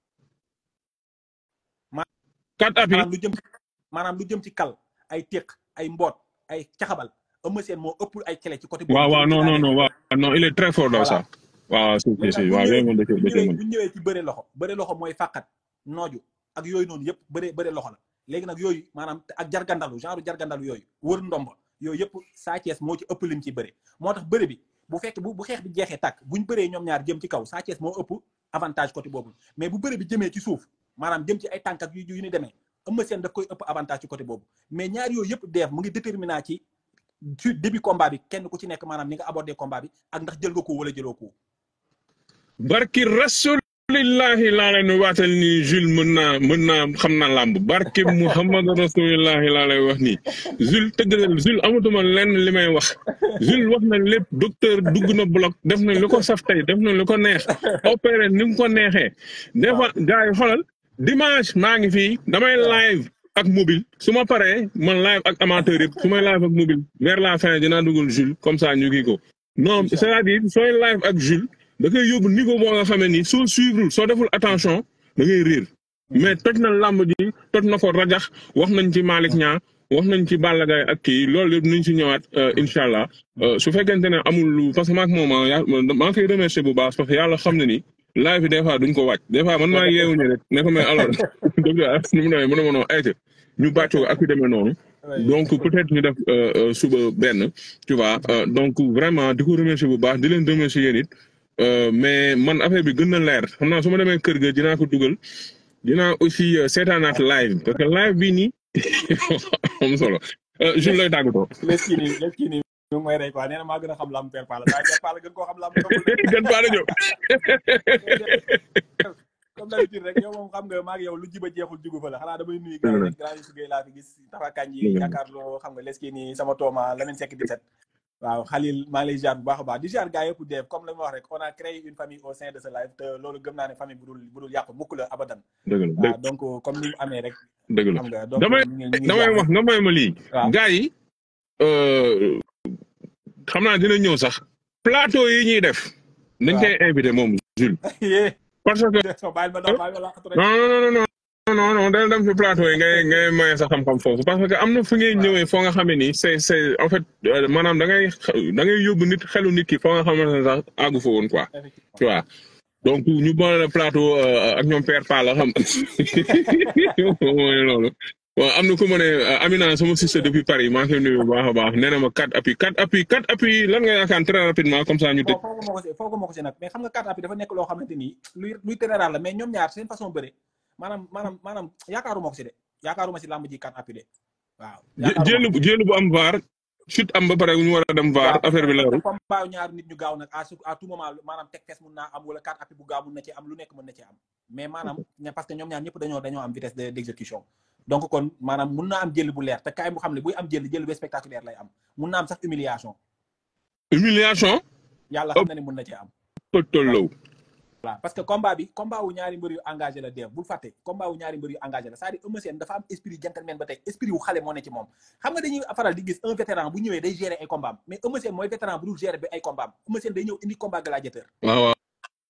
quatre appuis maanaam lu jëm maanaam lu jëm ci kal ay téq ay mboot ay caxabal Eumeu Sène moo ëpp ay clé ci côté boobu waaw waaw non non non waaw non il est très fort dans ça waaw si si si waaw yooyu moom da cee da cee mën bu ñëwee ci bëre loxo bëre loxo mooy fàqat nooju ak yooyu noonu yëpp bëre bëre loxo la léegi nag yooyu maanaam ak jargandalu genre jargandalu yooyu wër ndomba yooyu yëpp Sa Thiès moo ci ëpp lim ci bëre moo tax bëre bi bu fekk bu bu xeex bi jeexee tàkk buñ bëree ñoom ñaar jëm ci kaw Sa Thiès moo ëpp avantage côté boobu mais bu bëre bi jëmee ci suuf maanaam jëm ci ay tànk ak yu yu ni demee Eumeu Sène daf koy ëpp avantage ci côté boobu mais ñaar yooyu yëpp deef mu ngi déterminant ci ci début combat bi kenn ku ci nekk maanaam ni nga abordé combat bi ak ndax jël nga ko wala jëloo ko barki rasulillahi laa leen waatal nii Jules mën naa mën naa xam naa làmb barki Muhammad rasulillahi laa lay wax nii Jules tëggalal Jules amatuma lenn li may wax Jules wax na lépp docteur dugg na bloc def na lu ko saf tey def na lu ko neex opéré ni mu ko neexee des fois gars yi xoolal dimanche maa ngi fii damay live ak mobile su ma paree man live ak amateur yëpp su may live ak mobile vers la fin dinaa dugal Jules comme ça ñu kii ko non c'est-à-dire sooy live ak Jules da koy yóbbu niveau boo nga xamee ni soo suivre soo deful attention da ngay réer mais toj na làmb ji toj na ko rajax wax nañ ci Malick Niang wax nañ ci Balla Gaye ak kii loolu yëpp nañ si ñëwaat incha allah su fekkente ne amul lu parce que maak moom maa ngi koy remercier bu baax parce que yàlla xam na ni live bi des fois duñ ko wàcc des fois man maa yeewu ñu rek ne ko mais alors docteur nu mu demee mu ne ma noonu ayca ñu bàcc ko ak yu demee noonu donc peut-être ñu def suba benn tu vois donc vraiment di ko remercier bu baax di leen remercier yéen it mais man affaire bi gën na leer xam naa su ma demee kër ga dinaa ko dugal dinaa aussi seetaanaat live parce que live bii nii am solo Jules lay tàggatoo. les kii nii les kii nii ñu ngi may rey quoi nee na maa gën a xam lamb Père Palla daa Père Palla gën koo xam lamb gën Palla ñëw. comme d'habitude rek yow moom xam nga maa ngi yow lu jiba jeexul jugu fa la xanaa damay nuyu gars yi rek grand yi sugay laa fi gis tafakaan yi yaakaarloo xam nga les kii nii sama tooma Lamine Seck 17 waaw Khalil maa ngi lay ziar bu baax a baax di ziar gars yëpp def comme la ma wax rek on a créé une famille au sein de ce live te loolu gëm naa ne famille bu dul bu dul yàqu mukk la abadan dëgg la waaw donc comme ni mu amee rek dëgg la xam nga donc damay ñu ngi- ñu ngi damay ziar. wax nga may ma lii. waaw. gars yi xam naa dina ñëw sax plateau yi ñuy def. nañ koy invité moom Jules. Yee. parce que so bàyyil ma dox bàyyil ma laqatu rek non non non non non non dana dem ci plateau yi ngay ngay maye sa xam-xam foofu parce que am na fu ngay ñëwee foo nga xamee ni c'est c'est en fait euh, maanaam da ngay da ngay yóbbu nit xelu nit ki foo nga xamante ne sax àggu fa woon quoi effectivement tu vois donc ñu boole plateau euh, ak ñoom Père Palla xam mooy loolu waaw am na ku ma ne euh, Amina sama sister depuis Paris maa ngi koy nuyu bu baax a baax nee na ma quatre appuis quatre appuis quatre appuis lan nga yaakaar très rapidement comme ça ñu tëj. foo foo ko ma ko si foo ko ma ko si nag mais xam nga carte appui dafa nekk loo xamante ni luy luy général la mais ñoom ñaar seen façon bëre maanaam maanaam maanaam yaakaaruma ko si de yaakaaruma si làmb ji carte appui de waaw jé jéelu bu jéelu bu am vaar chute am ba pare ñu war a dem vaar affaire bi leerul. comme baaw ñaar nit ñu gaaw nag à su- à tout moment maanaam teg fes mun naa am wala carte appui bu gaaw mun na ci am lu nekk mën na ci am mais maanaam ña- parce que ñoom ñaar ñëpp dañoo dañoo am vitesse de d'exécution donc kon maanaam mun naa am jël bu leer te kaay mu xam ne buy am jël jël bu spectaculaire lay am mun naa am sax humiliation humiliation yàlla xam na ne mun na ci am tollow voilà parce que combat bi combat wu ñaari mbër yu engagé la def bul fàtte combat wu ñaari mbër yu engagé la c'est-à-dire Eumeu Sène dafa am esprit gentleman ba tey esprit wu xale moo ne ci moom xam nga dañuy faral di gis un vétéran bu ñëwee day gérer ay combat am mais Eumeu Sène mooy vétéran bu dul gérer bi ay combat am Eumeu Sène day ñëw indi combat gladiateur waaw waaw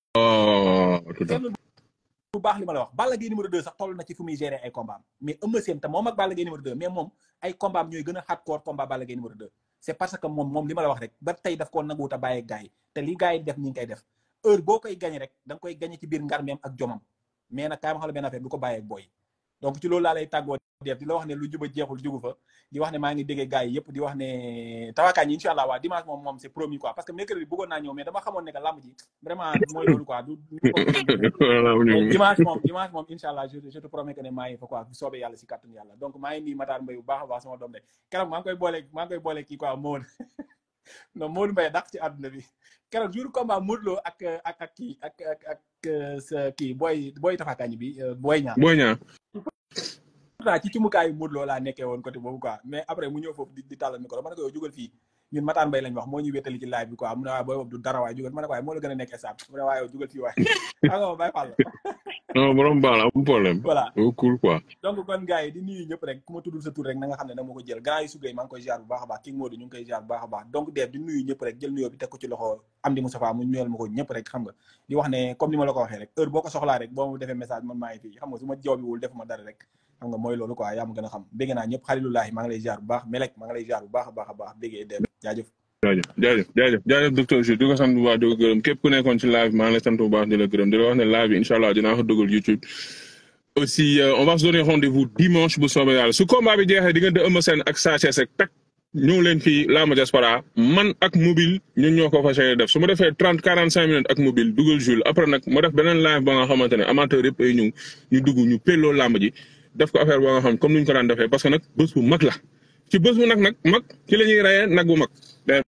waaw tout à fait. seetlu bu baax li ma la wax Balla Gaye numéro 2 sax toll na ci fu muy gérer ay combat am mais Eumeu Sène te moom ak Balla Gaye numéro 2 mais moom ay combat am ñooy gën a hardcore combat Balla Gaye numéro 2 c'est parce que moom moom li ma la wax rek ba tey daf koo nanguwut a bàyyi ak gars yi te li gars yi def ñi ngi koy def heure boo koy gagné rek da nga koy gagné ci biir ngarmeem ak jomam mais nag kaay ma xam la benn affaire du ko bàyyi ak booy donc ci loolu laa lay tàggoo def di la wax ne lu juba jeexul jugu fa di wax ne maa ngi déggee gars yi yëpp di wax ne tawaakaan yi incha allah waa dimanche moom moom c'est promis quoi parce que mercredi bëggoon naa ñëw mais dama xamoon ne que lamb ji vraiment mooy loolu quoi du Voilà, mu mais ñëw. dimanche moom dimanche moom incha allah je je te promets que ne maa ngi fa quoi bu soobee yàlla si kàttanu yàlla donc maa ngi nii Matar Mbaye bu baax a baax sama doom de keroog maa ngi koy boole maa ngi koy boole kii quoi Maodo non Maodo Mbaye dàq ci àdduna bi keroog jour combat Modou Lo ak ak ak kii ak ak ak euh, sa kii booy booy tafakañ bi euh, booy ñaar Boy Niang pourtant ci cumukaayu Modou Lo laa nekkee woon côté boobu quoi mais après mu ñëw foofu di di tàllal micro ma ne ko yow jugal fii ñun Matar Mbaye lañ wax moo ñuy wéttali ci live bi quoi mu ne waaye booy boobu du dara waaye jugal ma ne ko waaye moo la gën a nekk stable mu ne waaye yow jugal fii waaye xam nga ma bàyyi fàll non borom baal am problème. voilà Oh, cool quoi. donc kon gars yi di nuyu ñëpp rek ku ma tuddul sa tur rek na nga xam ne da ma ko jël grand yi sugay maa ngi koy ziar bu baax a baax King Modou ñu ngi koy ziar bu baax a baax donc def di nuyu ñëpp rek jël nuyoo bi teg ko ci loxo Amdi Moustapha mu nuyal ma ko ñëpp rek xam nga di wax ne comme ni ma la ko waxee rek heure boo ko soxlaa rek boo ma defee message man maa ngi fii xam nga su ma jawbiwul defuma dara rek xam nga mooy loolu quoi yaa ma gën a xam bégg naa ñëpp xalilullahi maa ngi lay jaar bu baax Melek maa ngi lay jaar bu baax a baax a baax béggee dem jaajëf jaajëf jaajëf jaajëf jaajëf docteur Jules di ko sant bu baax di ko gërëm képp ku nekkoon ci live maa ngi lay sant bu baax di la gërëm di la wax ne live bi incha allah dinaa ko dugal YouTube aussi euh, on va se donner rendez-vous dimanche bu soobee yàlla su combat bi jeexee diggante Eumeu Sène ak Sa Thiès ak tak ñëw leen fii Lama Diaspora man ak mobile ñun ñoo ko fas yéene def su ma defee trente quarante cinq minutes ak mobile dugal Jules après nag ma def beneen live ba nga xamante ne amateur yëpp ay ñëw ñu dugg ñu pelloo làmb ji def ko affaire ba nga xam comme ni ñu ko daan defee parce que nag bés bu mag la ci bés bu nag nag mag ci la ñuy reyee nag bu mag.